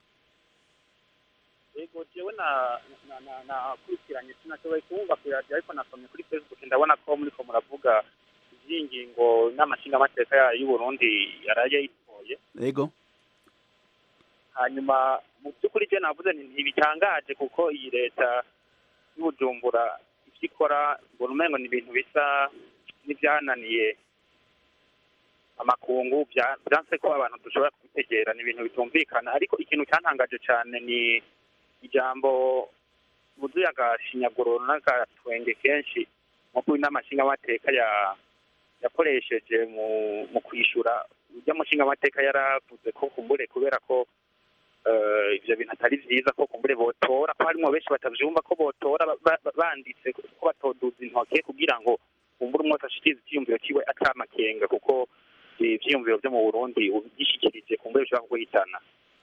yego jewe na na- na- nakurikiranye sinashoboye kumva ku radiyo ariko nasomye kuri facebook ndabona ko muriko muravuga ivy'iyi ngingo n'amashingamateka ya- y'uburundi yaraye yitoye ego hanyuma mu by'ukuri je navuze nti ntibitangaje kuko iyi leta y'ubujumbura ivyo ikora mbona umengo ni ibintu bisa n'ivyananiye amakungu vya- vyanse ko abantu dushobora kubitegera ni ibintu bitumvikana ariko ikintu cyantangaje cane ni ijambo buzuye agashinyaguro n'agatwenge kenshi nko kuri n'amashingamateka ya yakoresheje mu mu kwishura ujya mushingamateka yaravuze ko kumbure kubera ko eh, ivyo bintu atari vyiza ko kumbure botora ko harimwo benshi batavyumva ko botora ba- ba- banditse ko batoduza intoke kugira ngo kumbure umwe wese ashikirize icyiyumviro ciwe atamakenga kuko eh, ivyiyumviro vyo mu burundi ubigishikirije kumbure bishobora kuguhitana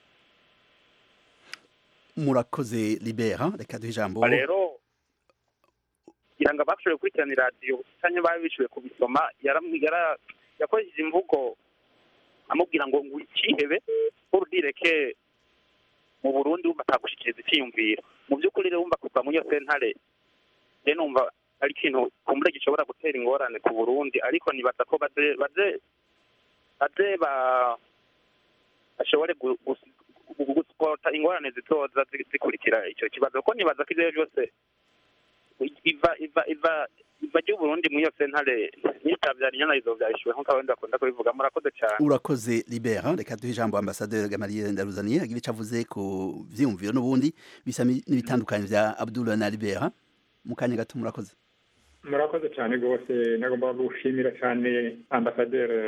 murakoze libera reka duhe ijambo Ba rero kugira ngo abashoboye gukurikirana iradiyo cyangwa baba bishoboye kubisoma yaram- yara- yakoresheje imvugo amubwira ngo ngo ikihebe urudireke mu burundi wumva atagushikiriza icyiyumviro mu by'ukuri rero wumva kuva muri iyo sentare je numva ari ikintu kumbure gishobora gutera ingorane ku burundi ariko nibaza ko baze baze baze ba bashobore gu- gu- gu- gusupota ingorane zitoza zi- zikurikira icyo kibazo kuko nibaza ko ivyo byose iva iva iva iva ry'uburundi muri iyo sentare nitavyara inyana izovyarishwe nk'uko abandi bakunda kubivuga murakoze cane urakoze libera reka duhe ijambo ambasaderi gamaliye ndaruzaniye agira icyo avuze ku vyiyumviro n'ubundi bisa mi- n'ibitandukanye vya abdul na libera mu kanya gato murakoze murakoze cyane rwose nagomba gushimira cyane ambasaderi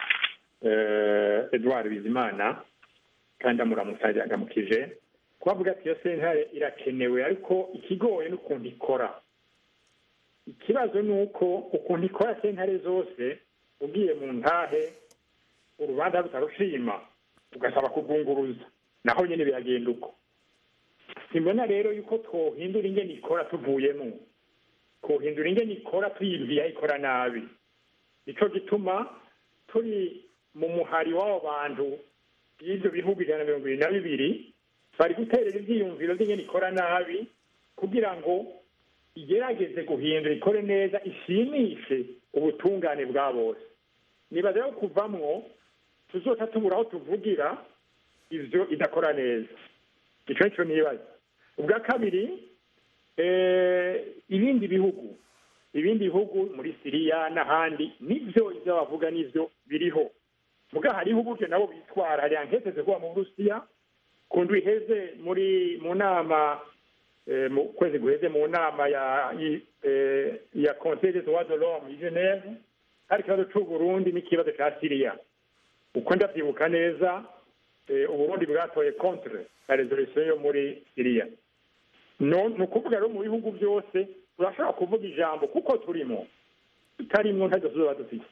eh, edouard bizimana kandi amuramutsa yagamukije kubavuga ati iyo sentare irakenewe ariko ikigoye n'ukuntu ikora ikibazo ni uko ukuntu ikora sentare zose ugiye mu ntahe urubanza rutarushima ugasaba kuvunguruza naho nyine biragenda uko simbona rero yuko twohindura ingene ikora tuvuyemo kuhindura ingene ikora tuyibwiye aho ikora nabi nico gituma turi mu muhari w'abo bantu y'ivyo bihugu ijana na mirongo ibiri na bibiri bari guterera ivyiyumviro vy'ingene ikora nabi kugira ngo igerageze guhindura ikore neza ishimishe ubutungane bwa bose nibaza rero kuvamwo tuzoca tubura aho tuvugira ivyo idakora neza ico nico nibaza ubwa kabiri eh, ibindi bihugu ibindi bihugu muri siriya n'ahandi nivyo ivyo bavuga nivyo biriho muga hariho uburyo nabo bitwara hari anketeze kuba mu burusiya ku ndwi iheze muri mu nama eh, mu kwezi guheze mu nama ya i- eh, ya conseil des droits de l'homme i geneve hari ikibazo c'uburundi n'ikibazo ca siriya uko ndavyibuka neza eh, uburundi bwatoye contre la resolution yo muri siriya no ni ukuvuga rero mu bihugu byose turashobora kuvuga ijambo kuko turimo tutarimwo ntacyo tuzoba dufite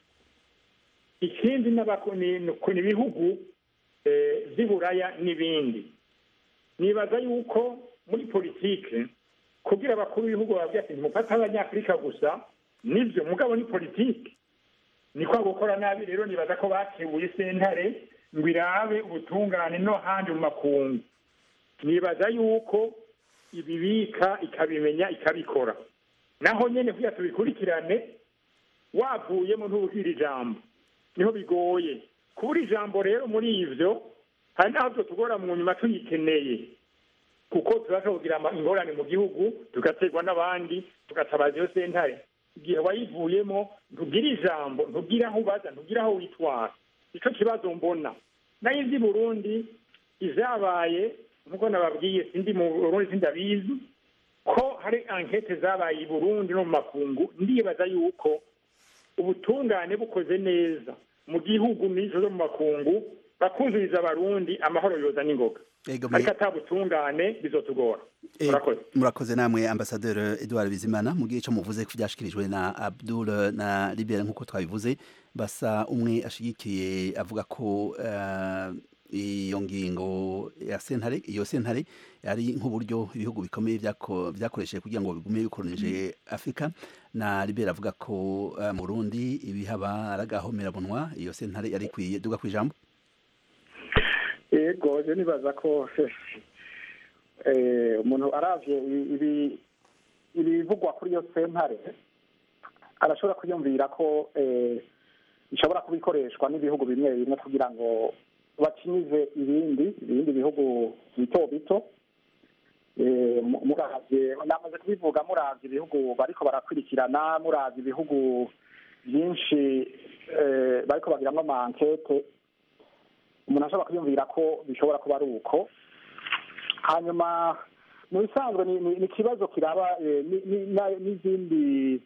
ikindi n'abako- ni ni ku- ni ibihugu eh, vy'i buraya n'ibindi nibaza yuko muri politike kugira abakuru b'ibihugu bababwira ati ntimufate abanyafurika gusa nivyo mugabo ni politike niko gukora nabi rero nibaza ko bakebuye sentare ngo irabe ubutungane no handi mu makungu nibaza yuko ibibika ikabimenya ikabikora naho nyene kugira tubikurikirane wavuyemo ntubwira ijambo niho bigoye kubura ijambo rero muri ivyo hari n'aho vyo tugora mu nyuma tuyikeneye kuko turashobora kugira ama- ingorane mu gihugu tugaterwa n'abandi tugatabaza iyo sentare igihe wayivuyemo ntugira ijambo ntugira aho ubaza ntugira aho witwara ico kibazo mbona nayo ivy'i burundi izabaye nk'uko nababwiye sindi mu burundi sindabizi ko hari ankete zabaye i burundi no mu makungu ndibaza yuko ubutungane bukoze neza mu gihugu n'izo zo mu makungu bakuzuriza abarundi amahoro yoza n'ingoga Ego, ariko me- atabutungane bizotugora Eh, murakoze murakoze namwe ambasaderi Edouard Bizimana mu gihe cyo muvuze ko byashikirijwe na Abdul na Libera nk'uko twabivuze basa umwe ashigikiye avuga ko eh, iyo ngingo ya sentare iyo sentare ari nk'uburyo ibihugu bikomeye byako- byakoresheje kugira ngo bigume bikoronije Afurika na Libera avuga ko eh, mu Burundi ibihaba aragahomerabunwa iyo sentare yari ikwiye duga kwijambo yego je nibaza ko eh, umuntu aravye i- ibi ibivugwa kuri iyo sentare arashobora kwiyumvira ko eh, ishobora kuba ikoreshwa n'ibihugu bimwe bimwe kugira ngo bakinyize ibindi ibindi bihugu bito bito Eh, mu- muravye namaze kubivuga muravye ibihugu bariko barakurikirana muravye ibihugu byinshi eh, bariko bagiramwo amankete umuntu ashobora kwiyumvira ko bishobora kuba ari uko hanyuma mu bisanzwe ni ni- ni ikibazo kiraba eh, ni- ni- na- n'izindi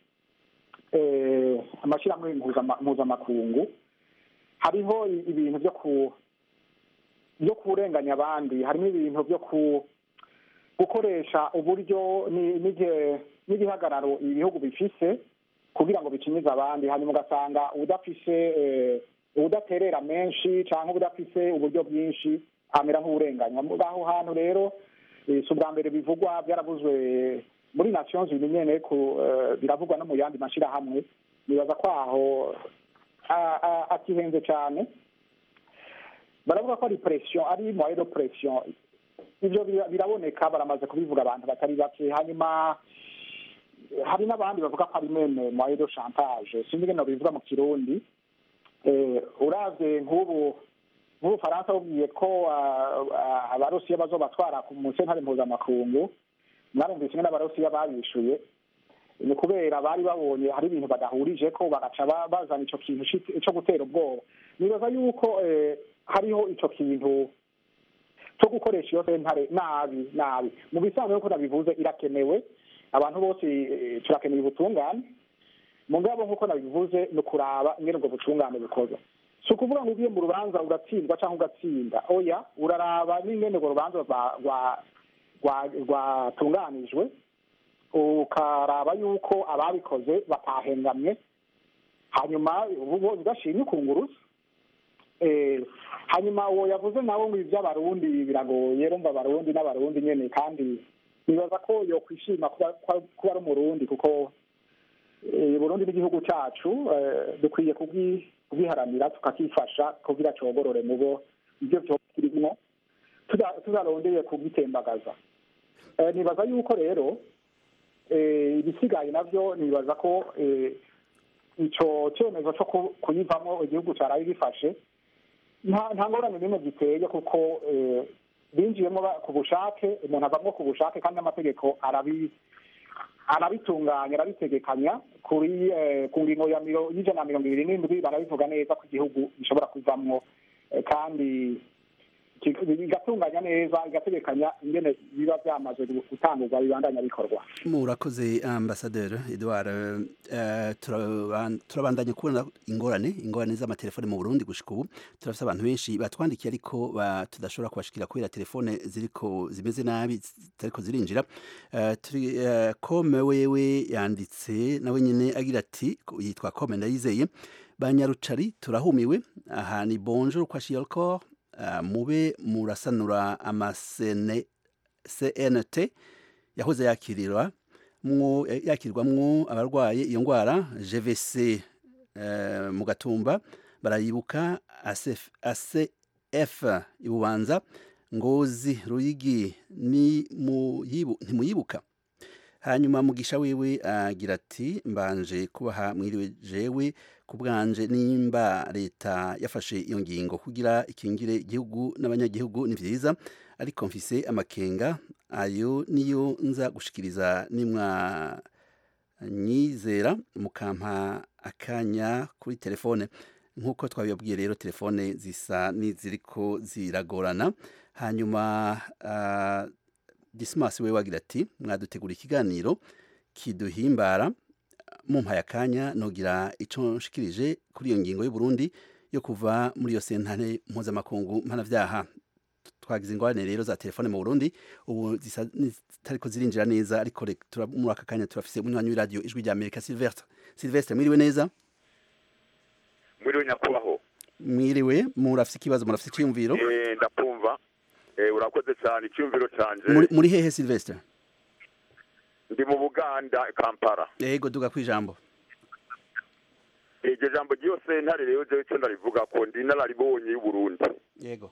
eh, amashyirahamwe mpuzama- mpuzamakungu hariho i- ibintu byo ku byo kurenganya abandi harimo ibintu byo ku gukoresha uburyo ni- n'ige- n'igihagararo ibihugu bifise kugira ngo bikinyize abandi hanyuma ugasanga udafise eh, udaterera menshi cyangwa udafise uburyo bwinshi amera nk'uburenganywa Muri aho hantu rero eh, si ubwa mbere bivugwa byaravuzwe muri nations unies nyene ku eh, biravugwa no mu yandi mashyirahamwe nibaza ko aho a- a- akihenze cyane baravuga ko ari pression ari moyen de pression ibyo bira- biraboneka baramaze kubivuga abantu batari bake hanyuma hari n'abandi bavuga ko ari meme moyen de chantage sinzi ingene bivuga mu kirundi eh, uravye nk'ubu nk'ubufaransa bubwiye ko ah, ah, abarusiya bazobatwara ku mu sentare mpuzamakungu mwarumvise ingene abarusiya babishuye ni kubera bari babonye hari ibintu badahurije ko bagaca ba- bazana ico kintu ci- co gutera ubwoba nibaza yuko eh, hariho ico kintu cyo gukoresha iyo sentare nabi nabi mu bisanzwe nk'uko nabivuze irakenewe abantu bose eh, turakeneye ubutungane mugabo nk'uko nabivuze ni ukuraba ingene ubwo butungane bukorwa si ukuvuga ngo ugiye mu rubanza ugatsindwa cyangwa ugatsinda oya uraraba n'ingene urwo rubanza rwa- rwa- rwa- rwatunganijwe ukaraba yuko ababikoze batahengamye hanyuma ubu udashimye ukunguruza Eh, hanyuma uwo yavuze nawe ngo iby'abarundi biragoye rumva abarundi n'abarundi nyene kandi nibaza ko yokwishima kuba kuba- kuba ari umurundi kuko eh, burundi n'igihugu cacu eh, dukwiye kubwi- kubwiharanira tukakifasha kugira cogorore mu bo ibyo vyose kirimwo tuda- tudarondeye kubwitembagaza Eh, nibaza yuko rero eh, ibisigaye navyo nibaza ko eh, ico cyemezo cyo ku- kuyivamo igihugu caraye gifashe nta nta ngorane n'imwe giteye kuko eh, binjiyemo ba- ku bushake umuntu avamwo ku bushake kandi n'amategeko arabi arabitunganya arabitegekanya kuri eh, ku ngingo ya miro- y'ijana na mirongo ibiri n'indwi barabivuga neza ko igihugu gishobora kuvamwo eh, kandi ki- bigatunganya neza igategekanya ingene biba byamaze gutangurwa bibandanya bikorwa murakoze ambasaderi Edouard eh, turaban- turabandanya kubona ingorane ingorane z'amatelefone mu Burundi gushika ubu turafite abantu benshi batwandikiye ariko ba- tudashobora kubashikira kubera telefone ziriko zimeze nabi zitariko zirinjira Eh, turi eh, kome wewe yanditse nawe nyene agira ati yitwa kome ndayizeye banyarucari turahumiwe aha ni bonjour kwa shielcor mube murasanura amasene CNT yahoze yakirirwa mwo yakirwamwo abarwaye iyo ndwara GVC eh, mu gatumba barayibuka ACF, ACF ibubanza ngozi ruyigi ni muyibu ntimuyibuka hanyuma mugisha wiwe agira ati mbanje kubaha mwiriwe jewe ku bwanje nimba leta yafashe iyo ngingo kugira ikingire igihugu n'abanyagihugu ni vyiza ariko mfise amakenga ayo niyo nza gushikiriza nimwa nyizera mukampa akanya kuri telefone nk'uko twabibabwiye rero telefone zisa n'iziriko ziragorana hanyuma uh, dismas we wagira ati mwadutegura ikiganiro kiduhimbara mumpaye akanya nogira ico nshikirije kuri iyo ngingo y'u Burundi yo kuva muri iyo sentare mpuzamakungu mpanavyaha twagize ingorane rero za telefone mu Burundi ubu zisa zitariko zirinjira neza ariko reka tura- muri aka kanya turafise umunywanyi w'iradiyo ijwi rya Amerika Sylvestre Sylvestre mwiriwe neza mwiriwe nyakubahwa mwiriwe murafise ikibazo murafise iciyumviro Eh, ndakumva Eh, urakoze cyane icyumviro canje muri, muri hehe Sylvestre ndi mu buganda kampala yego duga kwijambo iryo jambo ryose ntare rero jewe icyo ndarivuga ko ndi inararibonye y'uburundi yego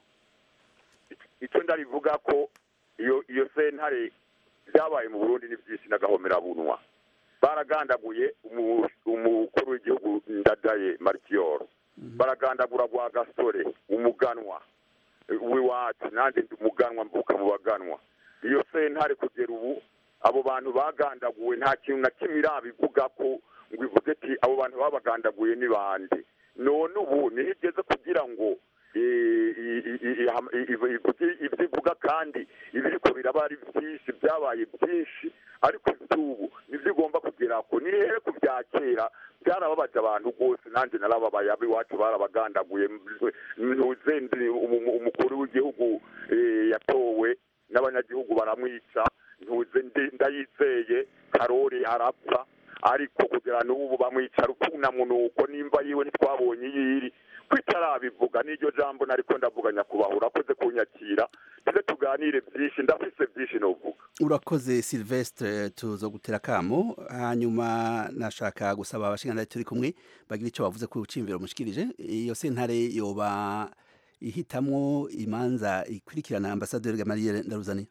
icyo ndarivuga ko iyo iyo sentare byabaye mu burundi ni byinshi n'agahomerabunwa baragandaguye umu- umukuru w'igihugu ndadaye marikiyoro baragandagura rwa gasore umuganwa w'iwacu nanjye ndi umuganwa mvuka mu baganwa iyo sentare kugera ubu abo bantu bagandaguwe nta kintu na kimwe irabivuga ko ngo ivuge ati abo bantu babagandaguye ni bande none ubu niho igeze kugira ngo i- i- i- i- iham- i- i- ivuge ibyo ivuga kandi ibiriko biraba ari byinshi byabaye byinshi ariko iby'ubu nibyo igomba kugera ko ni hehe ku bya kera byarababaje abantu rwose nanjye narababaye ab'iwacu barabagandaguye ntuze ndi umu- umukuru w'igihugu eh, yatowe n'abanyagihugu baramwica ntuze ndi- ndayizeye karori arapfa ariko kugera n'ubu bamwica rukunamunuko nimba yiwe ntitwabonye iyiri kwitarabivuga n'iryo jambo nariko ndavuga nyakubahwa urakoze kunyakira tuze tuganire byinshi ndafise byinshi novuga urakoze Sylvestre tuzogutera kamo hanyuma nashaka gusaba abashingantahe turi kumwe bagira ico bavuze ku cimviro mushikirije iyo sentare yoba ihitamwo imanza ikurikirana ambasaderi Gamaliel Ndaruzani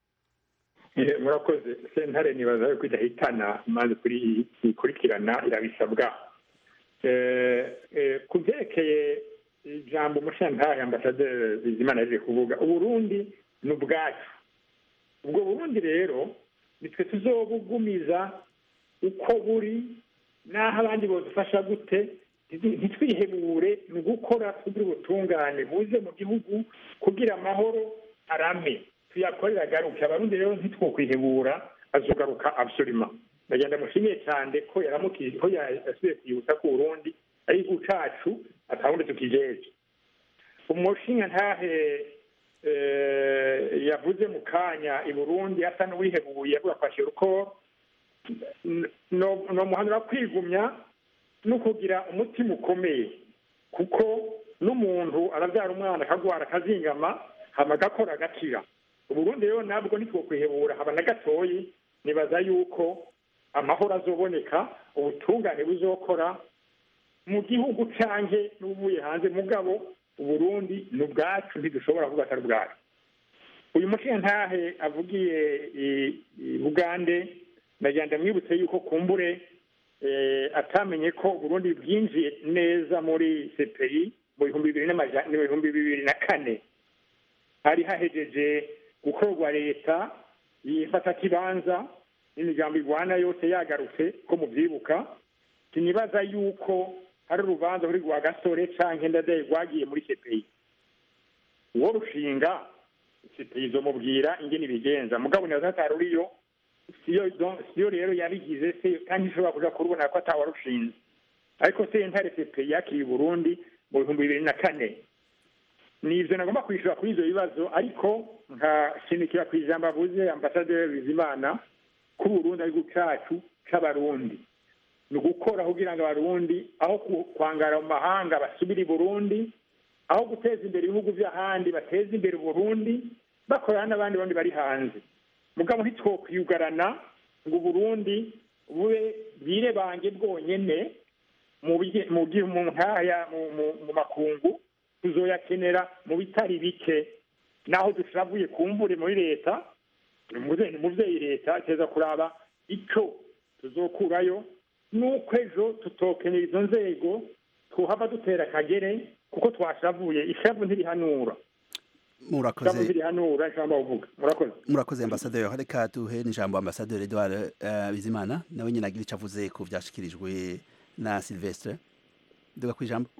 Eh, murakoze sentare nibaza yuko idahitana imanza kuri ikurikirana irabisabwa Eh, eh, ku byerekeye ijambo umushantahe ambasaderi bizimana yaje kuvuga uburundi ni ubwacu ubwo burundi rero nitwe tuzobugumiza uko buri n'aho abandi bodufasha gute ntitu- ntitwihebure ni ugukora kugira ubutungane buze mu gihugu kugira amahoro arame tuyakorera agaruke abarundi rero ntitwokwihebura azogaruka absoluma ndagenda mushimiye cyane ko yaramukije ko yasubiye kwibutsa ko uburundi ari igihugu cacu atawundi tukijeje umushinga ntahe eh, yavuze mu kanya i burundi asa n'uwihebuye avuga kwakira uko no no muhanura kwigumya no kugira umutima ukomeye kuko n'umuntu arabyara umwana akagwara akazingama hama agakora agakira uburundi rero nabwo ntitwokwihebura haba na gatoyi nibaza yuko amahoro azoboneka ubutungane buzokora mu gihugu canke n'ubuye hanze mugabo uburundi ni ubwacu ntidushobora kuvuga atari ubwacu uyu mushinga ntahe avugiye i- i bugande ndagira ndamwibutse yuko kumbure eh, atamenye ko uburundi bwinjiye neza muri cpi mu bihumbi bibiri n'amaja- mu bihumbi bibiri na kane hari hahejeje gukorwa leta yifata kibanza n'imigambo igwana yose yagarutse ko mubyibuka sinibaza yuko hari urubanza ruri rwa gasore canke ndadaye rwagiye muri cpi uwo rushinga cpi izomubwira ingene ibigenza mugabo nibaza atari uriyo siyo siyo rero yabigize se kandi ishobora kuja kurubona ko atawarushinze ariko sentare cpi yakiriye uburundi mu bihumbi bibiri na kane ni ivyo nagomba kwishura kuri ivyo bibazo ariko nkashimikira ku ijambo avuze ambasaderi bizimana ko uburundi ari igihugu cacu c'abarundi ni ugukora kugira ngo abarundi aho ku- kwangara mu mahanga basubire i burundi aho guteza imbere ibihugu vy'ahandi bateza imbere uburundi bakorana n'abandi bandi bari hanze mugabo ntitwokwiyugarana ngo uburundi bube bwirebange bwonyene mu bige- mu gi- mu nkaya mu- mu- mu makungu tuzoyakenera mu bitari bike naho dushavuye kumbure muri leta ni umuvyeyi leta iteza kuraba ico tuzokurayo nuko ejo tutokenera izo nzego tuhava dutera akagere kuko twashavuye ishavu ntirihanura ishavu murakoze ntirihanura ijambo bavuga murakoze murakoze ambasaderi reka duhe n'ijambo ambasaderi Edouard eh, Bizimana nawe nyine agira ico avuze ku vyashikirijwe na Sylvestre duga kwijambo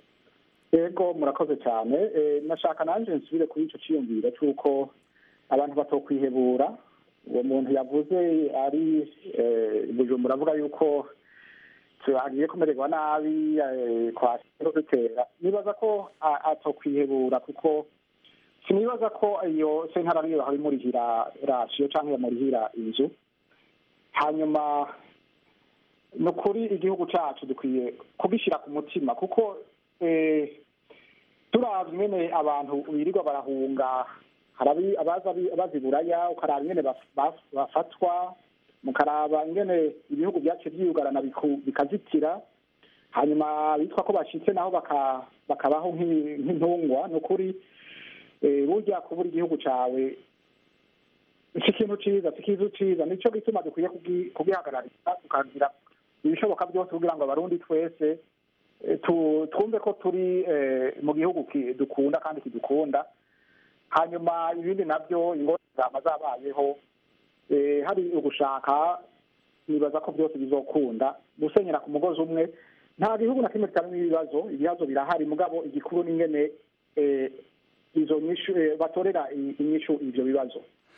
yego murakoze cyane Eh, nashaka nanjye nsubire kuri icyo cyiyumviro cy'uko abantu batokwihebura uwo muntu yavuze ari eh, bujumbura avuga yuko agiye kumererwa nabi kwasiro dutera nibaza ko atokwihebura kuko sinibaza ko iyo sentara ariyo bahora imurihira rasiyo cyangwa yamurihira inzu hanyuma ni ukuri igihugu cyacu dukwiye kugishyira ku mutima kuko turabye nyine abantu birirwa barahunga hari abaza baziburaya ukaraba ingene bafatwa mukaraba ingene ibihugu byacu byiyugarana bikazitira hanyuma bitwa ko bashitse naho bakabaho nk'intungwa ni ukuri burya kubura igihugu cyawe si ikintu cyiza si ikintu cyiza nicyo gituma dukwiye kugihagararira tukagira ibishoboka byose kugira ngo abarundi twese twumve ko turi mu gihugu dukunda kandi kidukunda hanyuma ibindi nabyo ingorane zabayeho hari ugushaka nibaza ko byose bizokunda gusenyera ku mugozi umwe nta gihugu na kimwe kitarimo ibibazo ibibazo birahari mugabo igikuru n'ingene izo nyishu batorera inyishu ibyo bibazo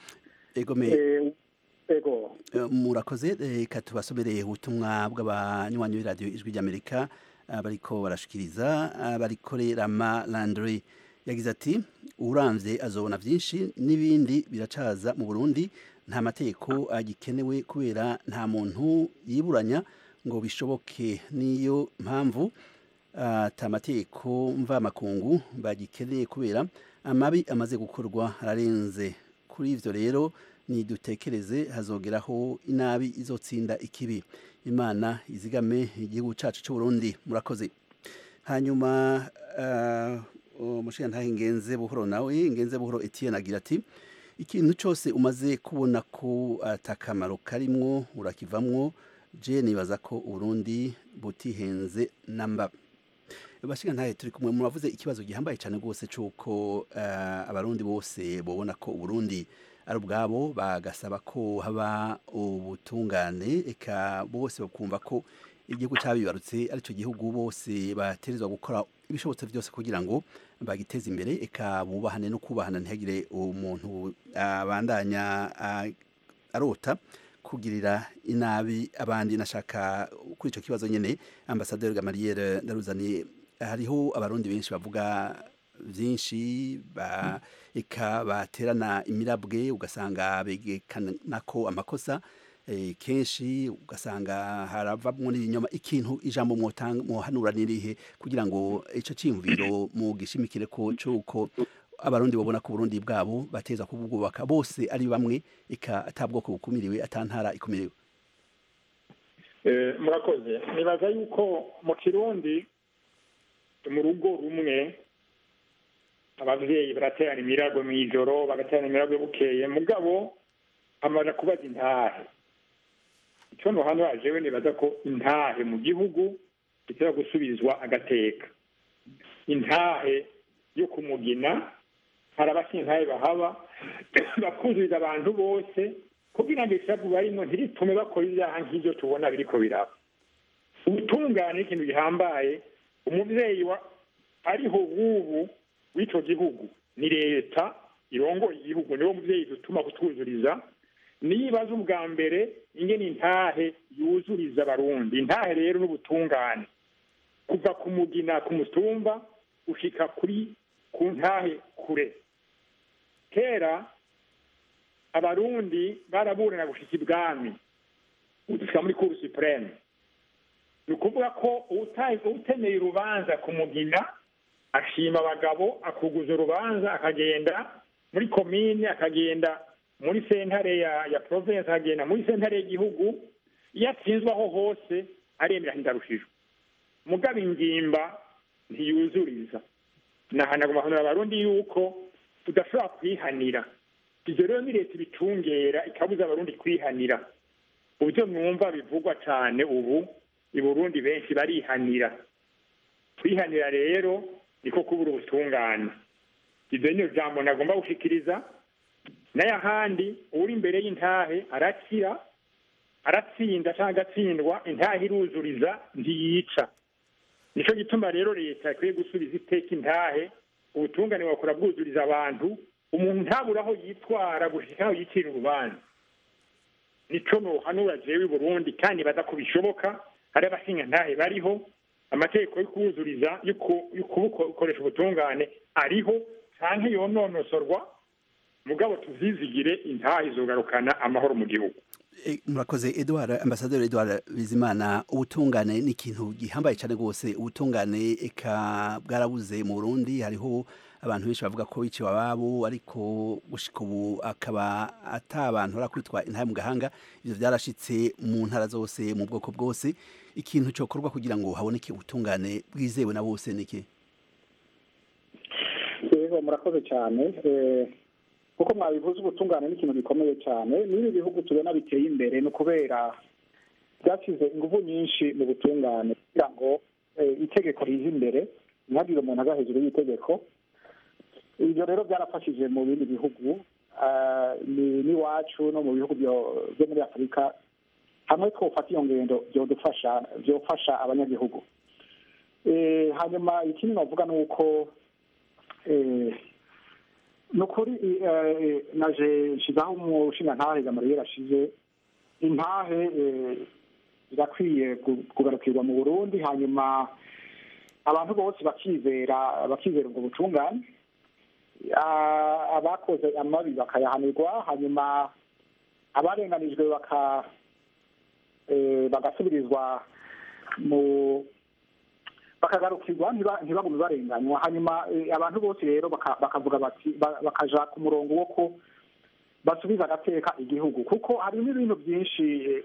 ego murakoze reka tubasomereye ubutumwa bw'abanywanyi b'iradiyo ijwi ry'amerika bariko barashikiriza barikorerama landry yagize ati uramvye azobona vyinshi n'ibindi biracaza mu burundi nta mategeko agikenewe kubera nta muntu yiburanya ngo bishoboke niyo mpamvu ata mategeko mvamakungu bagikeneye kubera amabi amaze gukorwa ararenze kuri ivyo rero nidutekereze hazogeraho inabi izotsinda ikibi imana izigame igihugu cacu c'uburundi murakoze hanyuma umushingantahe ngenze buhoro nawe ngenze buhoro etienne agira ati ikintu cyose umaze kubona ko atakamaro karimwo urakivamwo je nibaza ko uburundi butihenze namba bashingantahe turi kumwe muravuze ikibazo gihambaye cyane rwose c'uko abarundi bose bobona ko uburundi ari ubwabo bagasaba ko haba ubutungane eka bose bakumva ko igihugu cyabibarutse aricyo gihugu bose baterezwa gukora ibishobotse byose kugira ngo bagiteze imbere eka bubahane no kubahana ntihagire umuntu abandanya arota kugirira inabi abandi nashaka kuri icyo kibazo nyine ambasaderi gamariyeri ndaruzaniye hariho abarundi benshi bavuga byinshi eka baterana imirabwe ugasanga begekana ko amakosa kenshi ugasanga haravamwo n'ibinyoma ikintu ijambo mwohanura nirihe kugira ngo icyo cyiyumviro mugishimikire ko cy'uko abarundi babona ko uburundi bwabo bateza kubwubaka bose ari bamwe eka atabwoko bukumiriwe atantara ikumiriwe murakoze nibaza yuko mu kirundi mu rugo rumwe ababyeyi baraterana imirago mu ijoro bagaterana imirago bukeye mugabo amaze kubaza intahe icyo hano hajewe nibaza ko intahe mu gihugu gitera gusubizwa agateka intahe yo kumugina hari abashintahe bahaba bakuzuriza abantu bose kugira ngo ishavu barimo ntiritume bakora ibyaha nk'ibyo tubona biriko biraba ubutungane ikintu gihambaye umubyeyi wa ariho w'ubu w'icyo gihugu ni leta irongoye igihugu niwo mubyeyi dutuma kutwuzuriza nibaza ubwa mbere ingene intahe yuzuriza abarundi intahe rero n'ubutungane kuva ku mugina ku mutumba ushika kuri ku ntahe kure kera abarundi baraburana gushika ibwami gushika muri kuru supreme ni ukuvuga ko utemeye urubanza ku mugina ashima abagabo akuguza urubanza akagenda muri komine akagenda muri sentare ya ya province akagenda muri sentare y'igihugu iyo atsinzwe aho hose aremera ndarushijwe mugabo ingimba ntiyuzuriza nahanaguma hanura abarundi yuko tudashobora kwihanira ibyo rero ni leta ibicungera ikabuza abarundi kwihanira uburyo mwumva bivugwa cyane ubu i burundi benshi barihanira kwihanira rero niko kubura ubutungane ibyo ni jambo nagomba gushikiriza n'ayahandi uri imbere y'intahe arakira aratsinda cyangwa agatsindwa intahe iruzuriza ntiyica nicyo gituma rero leta ikwiye gusubiza iteka intahe ubutungane bakora bwuzuriza abantu umuntu ntabura aho yitwara gushika aho yicira urubanza nico nohanura jewe i burundi kandi baza ko bishoboka hari abashingantahe bariho amategeko yo kuwuzuriza yo ku- yo kubukoresha ubutungane ariho canke yononosorwa mugabo tuzizigire intahe izogarukana amahoro mu gihugu E, murakoze Edouard ambasaderi Edouard Bizimana ubutungane ni ikintu gihambaye cyane rwose ubutungane eka bwarabuze mu Burundi hariho abantu benshi bavuga ko biciwe ababo ariko gushika ubu akaba ata abantu barakwitwa intahe mu gahanga ivyo vyarashitse mu ntara zose mu bwoko bwose ikintu cokorwa kugira ngo haboneke ubutungane bwizewe na bose niki yego murakoze cyane Eh, kuko mwabivuze ubutungane ni ikintu gikomeye cyane n'ibi bihugu tubona biteye imbere ni ukubera byashyize ingufu nyinshi mu butungane kugira ngo eh, itegeko rize imbere ntihagire umuntu aza hejuru y'itegeko ibyo rero byarafashije mu bindi bihugu ah, ni- n'iwacu no mu bihugu byo- byo muri afurika hamwe twofata iyo ngendo byodufasha byofasha abanyagihugu Eh, hanyuma ikindi navuga ni uko eh, ni ukuri eh, naje nshizaho umushinga ntahe gamariye rashize intahe eh, irakwiye ku- kugarukirwa mu burundi hanyuma abantu bose bakizera bakizera ubwo butungane Ah, abakoze amabi bakayahanirwa hanyuma abarenganijwe baka eh, bagasubirizwa mu bakagarukirwa ntiba- ntibagume barenganywa hanyuma eh, abantu bose rero baka- bakavuga bati ba- bakaja ku murongo wo ko basubiza agateka igihugu kuko harimo ibintu byinshi eh,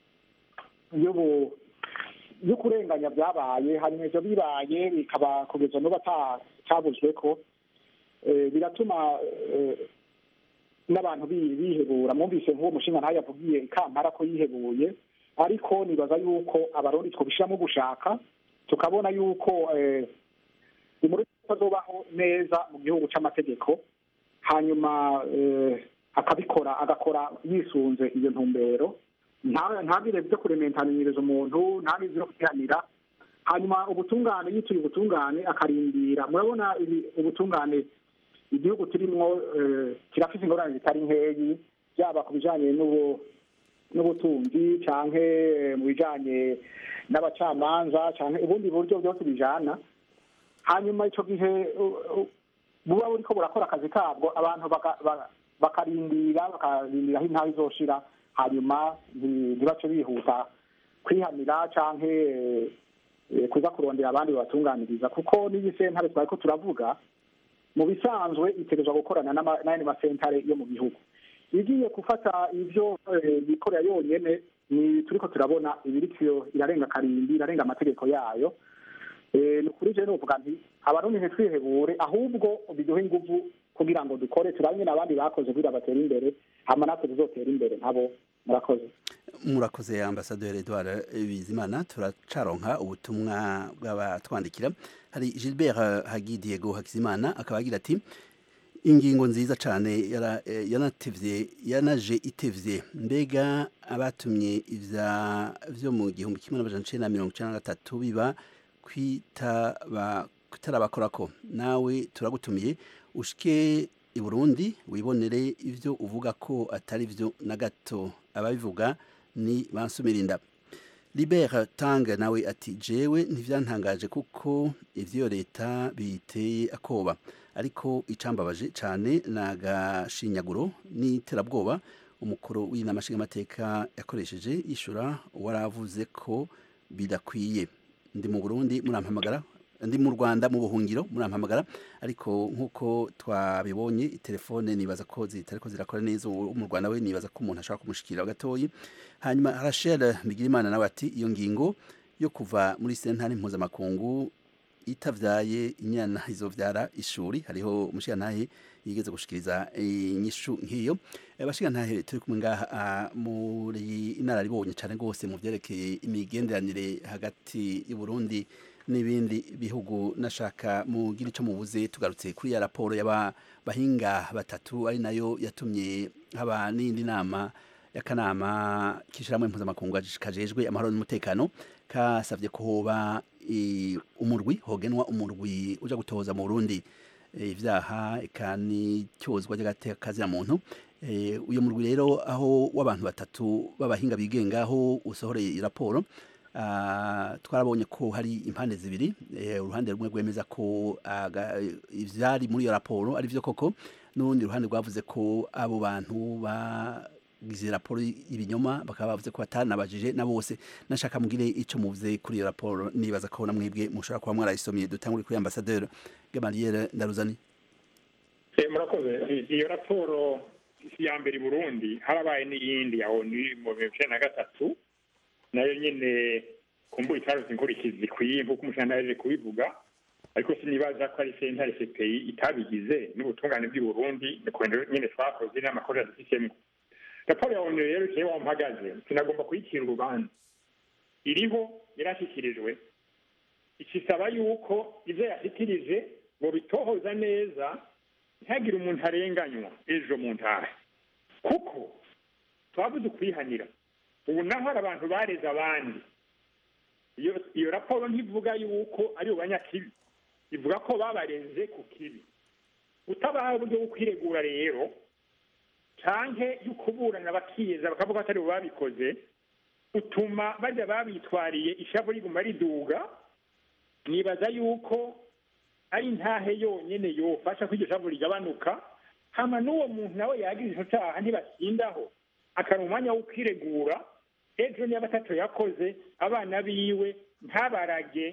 y'ubu yo kurenganya byabaye hanyuma ivyo bibaye bikaba kugeza n'ubu ata- cabuzwe ko eh, biratuma eh, n'abantu bi- bihebura mwumvise nk'uwo mushinga ntayo yavugiye ikampara ko yihebuye ariko nibaza yuko abarundi twobishiramo gushaka tukabona yuko eh, umurimo azobaho neza mu gihugu c'amategeko hanyuma eh, akabikora agakora yisunze iyo ntumbero nta- ntagire byo kurementaniriza umuntu ntagire byo kwihanira hanyuma ubutungane yituye ubutungane akarindira murabona ibi- ubutungane igihugu turimwo eh, kirafise ingorane zitari nkeyi byaba ku bijanye n'ubu n'ubutunzi canke eh, mu bijanye n'abacamanza canke ubundi buryo byose bijana hanyuma ico gihe u- u- buba buriko burakora akazi kabwo abantu baka- ba- bakarindira bakarindira aho intahe izoshira hanyuma nti- ntibace bihuta kwihanira canke eh, eh, kuza kurondera abandi babatunganiriza kuko n'iyi sentare twariko turavuga mu bisanzwe itegerezwa gukorana n'ama- n'ayandi masentare yo mu gihugu igiye gufata ivyo eh, yikorera yonyene ni turiko turabona ibirikio irarenga karimbi irarenga amategeko yayo Eh, ni ukuri je novuga nti abarundi ntitwihebure ahubwo biduhe inguvu kugira ngo dukore turabe nyene abandi bakoze kugira batere imbere hama natwe tuzotera imbere nkabo murakoze murakoze ambasaderi Edouard Bizimana turacaronka ubutumwa bw'abatwandikira hari Gilbert Hagi Diego Hakizimana akaba agira ati ingingo nziza cyane yara- eh, yanatevye yanaje itevye mbega abatumye ivya vyo mu gihumbi kimwe n'amajana icenda na mirongo icenda na gatatu biba kwitaba kutarabakorako nawe turagutumiye ushike i Burundi wibonere ivyo uvuga ko atari vyo na gato ababivuga ni bansumirinda Libert Tang nawe ati jewe ntivyantangaje kuko ivyo leta biteye akoba ariko icambabaje cane nagashinyaguro n'iterabwoba umukuru w'inama nshingamateka yakoresheje yishura waravuze ko bidakwiye ndi mu Burundi murampamagara ndi mu Rwanda mu buhungiro murampamagara ariko nkuko twabibonye telefone nibaza ko zitariko zirakora neza uwo mu Rwanda we nibaza ko umuntu ashaka kumushikira gatoyi hanyuma Rachel Bigirimana nawe ati iyo ngingo yo kuva muri sentare mpuzamakungu itavyaye inyana izovyara ishuri hariho umushigantahe yigeze gushikiriza inyishu nk'iyo abashigantahe turi kumwe ngaha ah, muri inararibonye cane rwose mu vyerekeye imigenderanire hagati y'u Burundi n'ibindi bihugu nashaka mugira ico mubuze tugarutse kuri ya raporo y'aba bahinga batatu ari nayo yatumye haba n'indi nama y'akanama k'ishirahamwe mpuzamakungu kajejwe amahoro n'umutekano kasavye ko hoba i- umurwi hogenwa umurwi uja gutoza mu Burundi eh, ivyaha eka n'icyozwa ry'agateka muntu Eh, uyu murwi rero aho w'abantu batatu b'abahinga bigenga aho usohoreye raporo Ah, twarabonye ko hari impande zibiri eh, uruhande rumwe rwemeza ko aga- ivyari muri iyo raporo ari vyo koko n'urundi ruhande rwavuze ko abo bantu bagize raporo y'ibinyoma bakaba bavuze ko batanabajije na bose nashaka mugire ico muvuze kuri iyo raporo nibaza ko namwebwe mushobora kuba mwarayisomye dutangure kuri ambasaderi Gamaliel Ndaruzani Eh, murakoze I- iyo raporo si iya mbere i burundi harabaye n'iyindi ya onu mu bihumbi bibiri na gatatu nayo nyine kumbuye itaruzi inkurikizi zikwiye nk'uko umushana yaje kubivuga ariko sinibaza ko ari sentare cpi itabigize n'ubutungane bw'i burundi ni kubera nyine twakoze n'amakosa dufitemo raporo ya onu rero ikewe wampagaze sinagomba kuyicira urubanza iriho yarashyikirijwe ikisaba yuko ibyo yashyikirije ngo bitohoza neza ntihagire umuntu arenganywa ejo mu ntahe kuko twabuze ukwihanira ubu naho hari abantu bareze abandi iyo iyo raporo ntivuga yuko ari banyakibi ivuga ko babarenze ku kibi utabaha uburyo bwo kwiregura rero canke y'ukuburana bakiyeza bakavuga ko atari bo babikoze utuma bajya babitwariye ishavu riguma riduga nibaza yuko ari intahe yonyene yofasha ko iryo shavu rigabanuka hama n'uwo muntu nawe yagize ico caha ntibasindaho akari umwanya wo kwiregura ejo niba atatu yakoze abana biwe ntabarage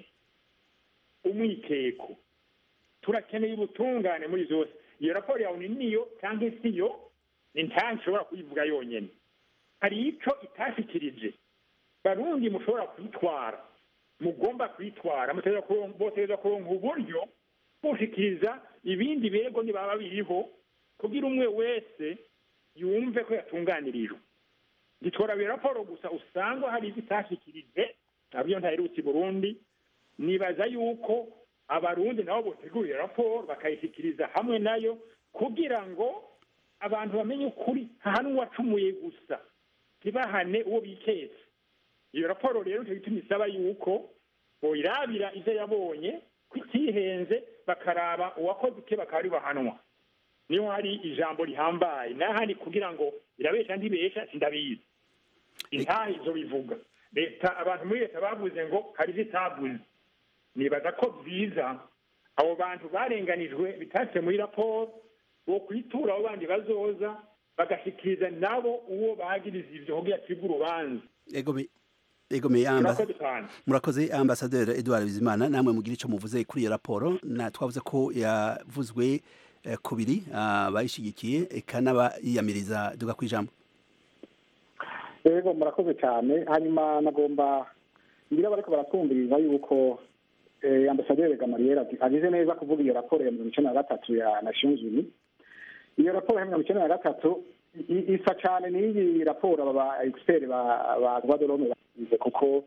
umwikeko turakeneye ubutungane muri zose iyo raporo yawe ni niyo cyangwa isiyo ni nta nshobora kuyivuga yonyene hari ico itashikirije barundi mushobora kwitwara mugomba kwitwara mutegerezwa kuron- botegerezwa kuronka uburyo bushikiriza ibindi birego nibaba biriho kugira umwe wese yumve ko yatunganirijwe gitora iyo raporo gusa usanga hari ibyo itashikirije nabyo ntaherutse i burundi nibaza yuko abarundi nabo botegura iyo raporo bakayishyikiriza hamwe nayo kugira ngo abantu bamenye ukuri hahana uwacumuye gusa ntibahane uwo biketse iyo raporo rero nicyo gituma isaba yuko boyirabira ivyo yabonye ko itihenze bakaraba uwakoze ike bakaba ari bahanwa niho hari ijambo rihambaye n'ahandi kugira ngo irabesha ntibesha sindabizi intaha izo bivuga leta abantu muri leta bavuze ngo hari ivyo itavuze nibaza ko byiza abo bantu barenganijwe bitatse muri raporo bo kwitura abo bandi bazoza bagashikiriza nabo uwo bagiriza ivyo kugira acibwe urubanza Egome Egome yamba murakoze cyane murakoze ambasaderi Edouard Bizimana namwe mugira ico muvuze kuri iyo raporo na twavuze ko yavuzwe eh, kubiri ah, bayishigikiye eka n'abayiyamiriza duga kwijambo yego murakoze cyane hanyuma nagomba ngira bariko baratwumviriza yuko eh, ambasaderi gamariyeri agize neza kuvuga iyo raporo ya mirongo icenda na gatatu ya nations unies iyo raporo ya mirongo icenda na gatatu i- isa cyane n'iyi raporo aba ba expert ba ba droit de l'homme bagize kuko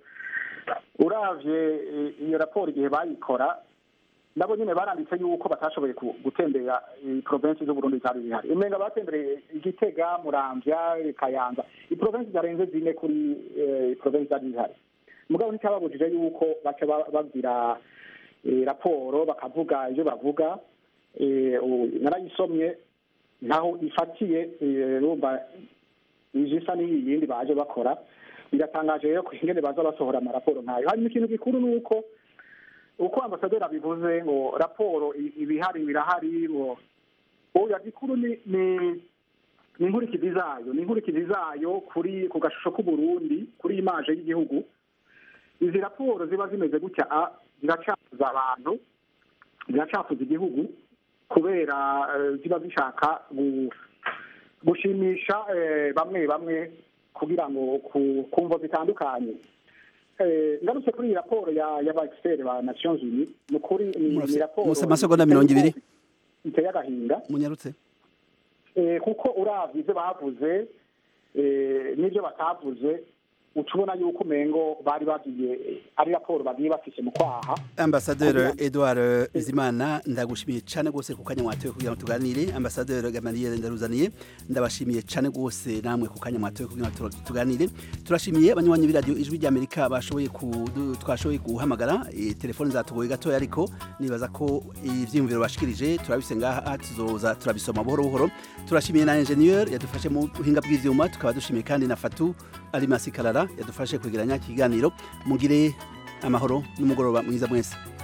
uravye eh, iyo raporo igihe bayikora nabo nyine baranditse yuko batashoboye ku- gutembera provinsi z'uburundi zari zihari umenga batembereye igitega muramvya kayanza iprovinsi zarenze zine kuri eh, provinsi zari zihari mugabo nticyababujije yuko baca ba- bagira eh, raporo bakavuga ivyo bavuga eh, u- narayisomye ntaho ifatiye eh, rumva ije isa n'iyi yindi baje bakora biratangaje rero ko ingene baza basohora amaraporo nkayo hanyuma ikintu gikuru ni uko uko ambasaderi abivuze ngo raporo i- ibihari birahari ngo oya gikuru ni ni ni inkurikizi zayo ni inkurikizi zayo kuri ku gashusho k'uburundi kuri imaje y'igihugu izi raporo ziba zimeze gutya a ziracafuza abantu ziracafuza igihugu kubera eh, ziba zishaka gu- gushimisha eh, bamwe bamwe kugira ngo ku ku mvo zitandukanye Eh, ngarutse kuri iyi raporo ya y'aba expert ba nations unies ni ukuri ni ni raporo musa amasegonda mirongo ibiri iteye agahinda munyarutse Eh, kuko uravye ivyo bavuze eh, n'ivyo batavuze uca ubona yuko umengo bari bagiye ari raporo bagiye bafise mu kwaha ambasaderi Edouard Bizimana ndagushimiye cyane rwose ku kanya mwatoye kugira ngo tuganire ambasaderi Gamaliel Ndaruzaniye ndabashimiye cyane rwose namwe ku kanya mwatoye kugira ngo tu- tuganire turashimiye abanywanyi b'iradiyo ijwi ry'Amerika bashoboye kudu- twashoboye guhamagara eh, telefone zatugoye gatoya ariko nibaza ko ivyiyumviro bashikirije turabise ngaha tuzoza turabisoma buhoro buhoro turashimiye na ingenieur yadufashe mu buhinga bw'ivyuma tukaba dushimiye kandi na Fatu arimasi karara yadufashe kwegeranya ikiganiro mugire amahoro n'umugoroba mwiza mwese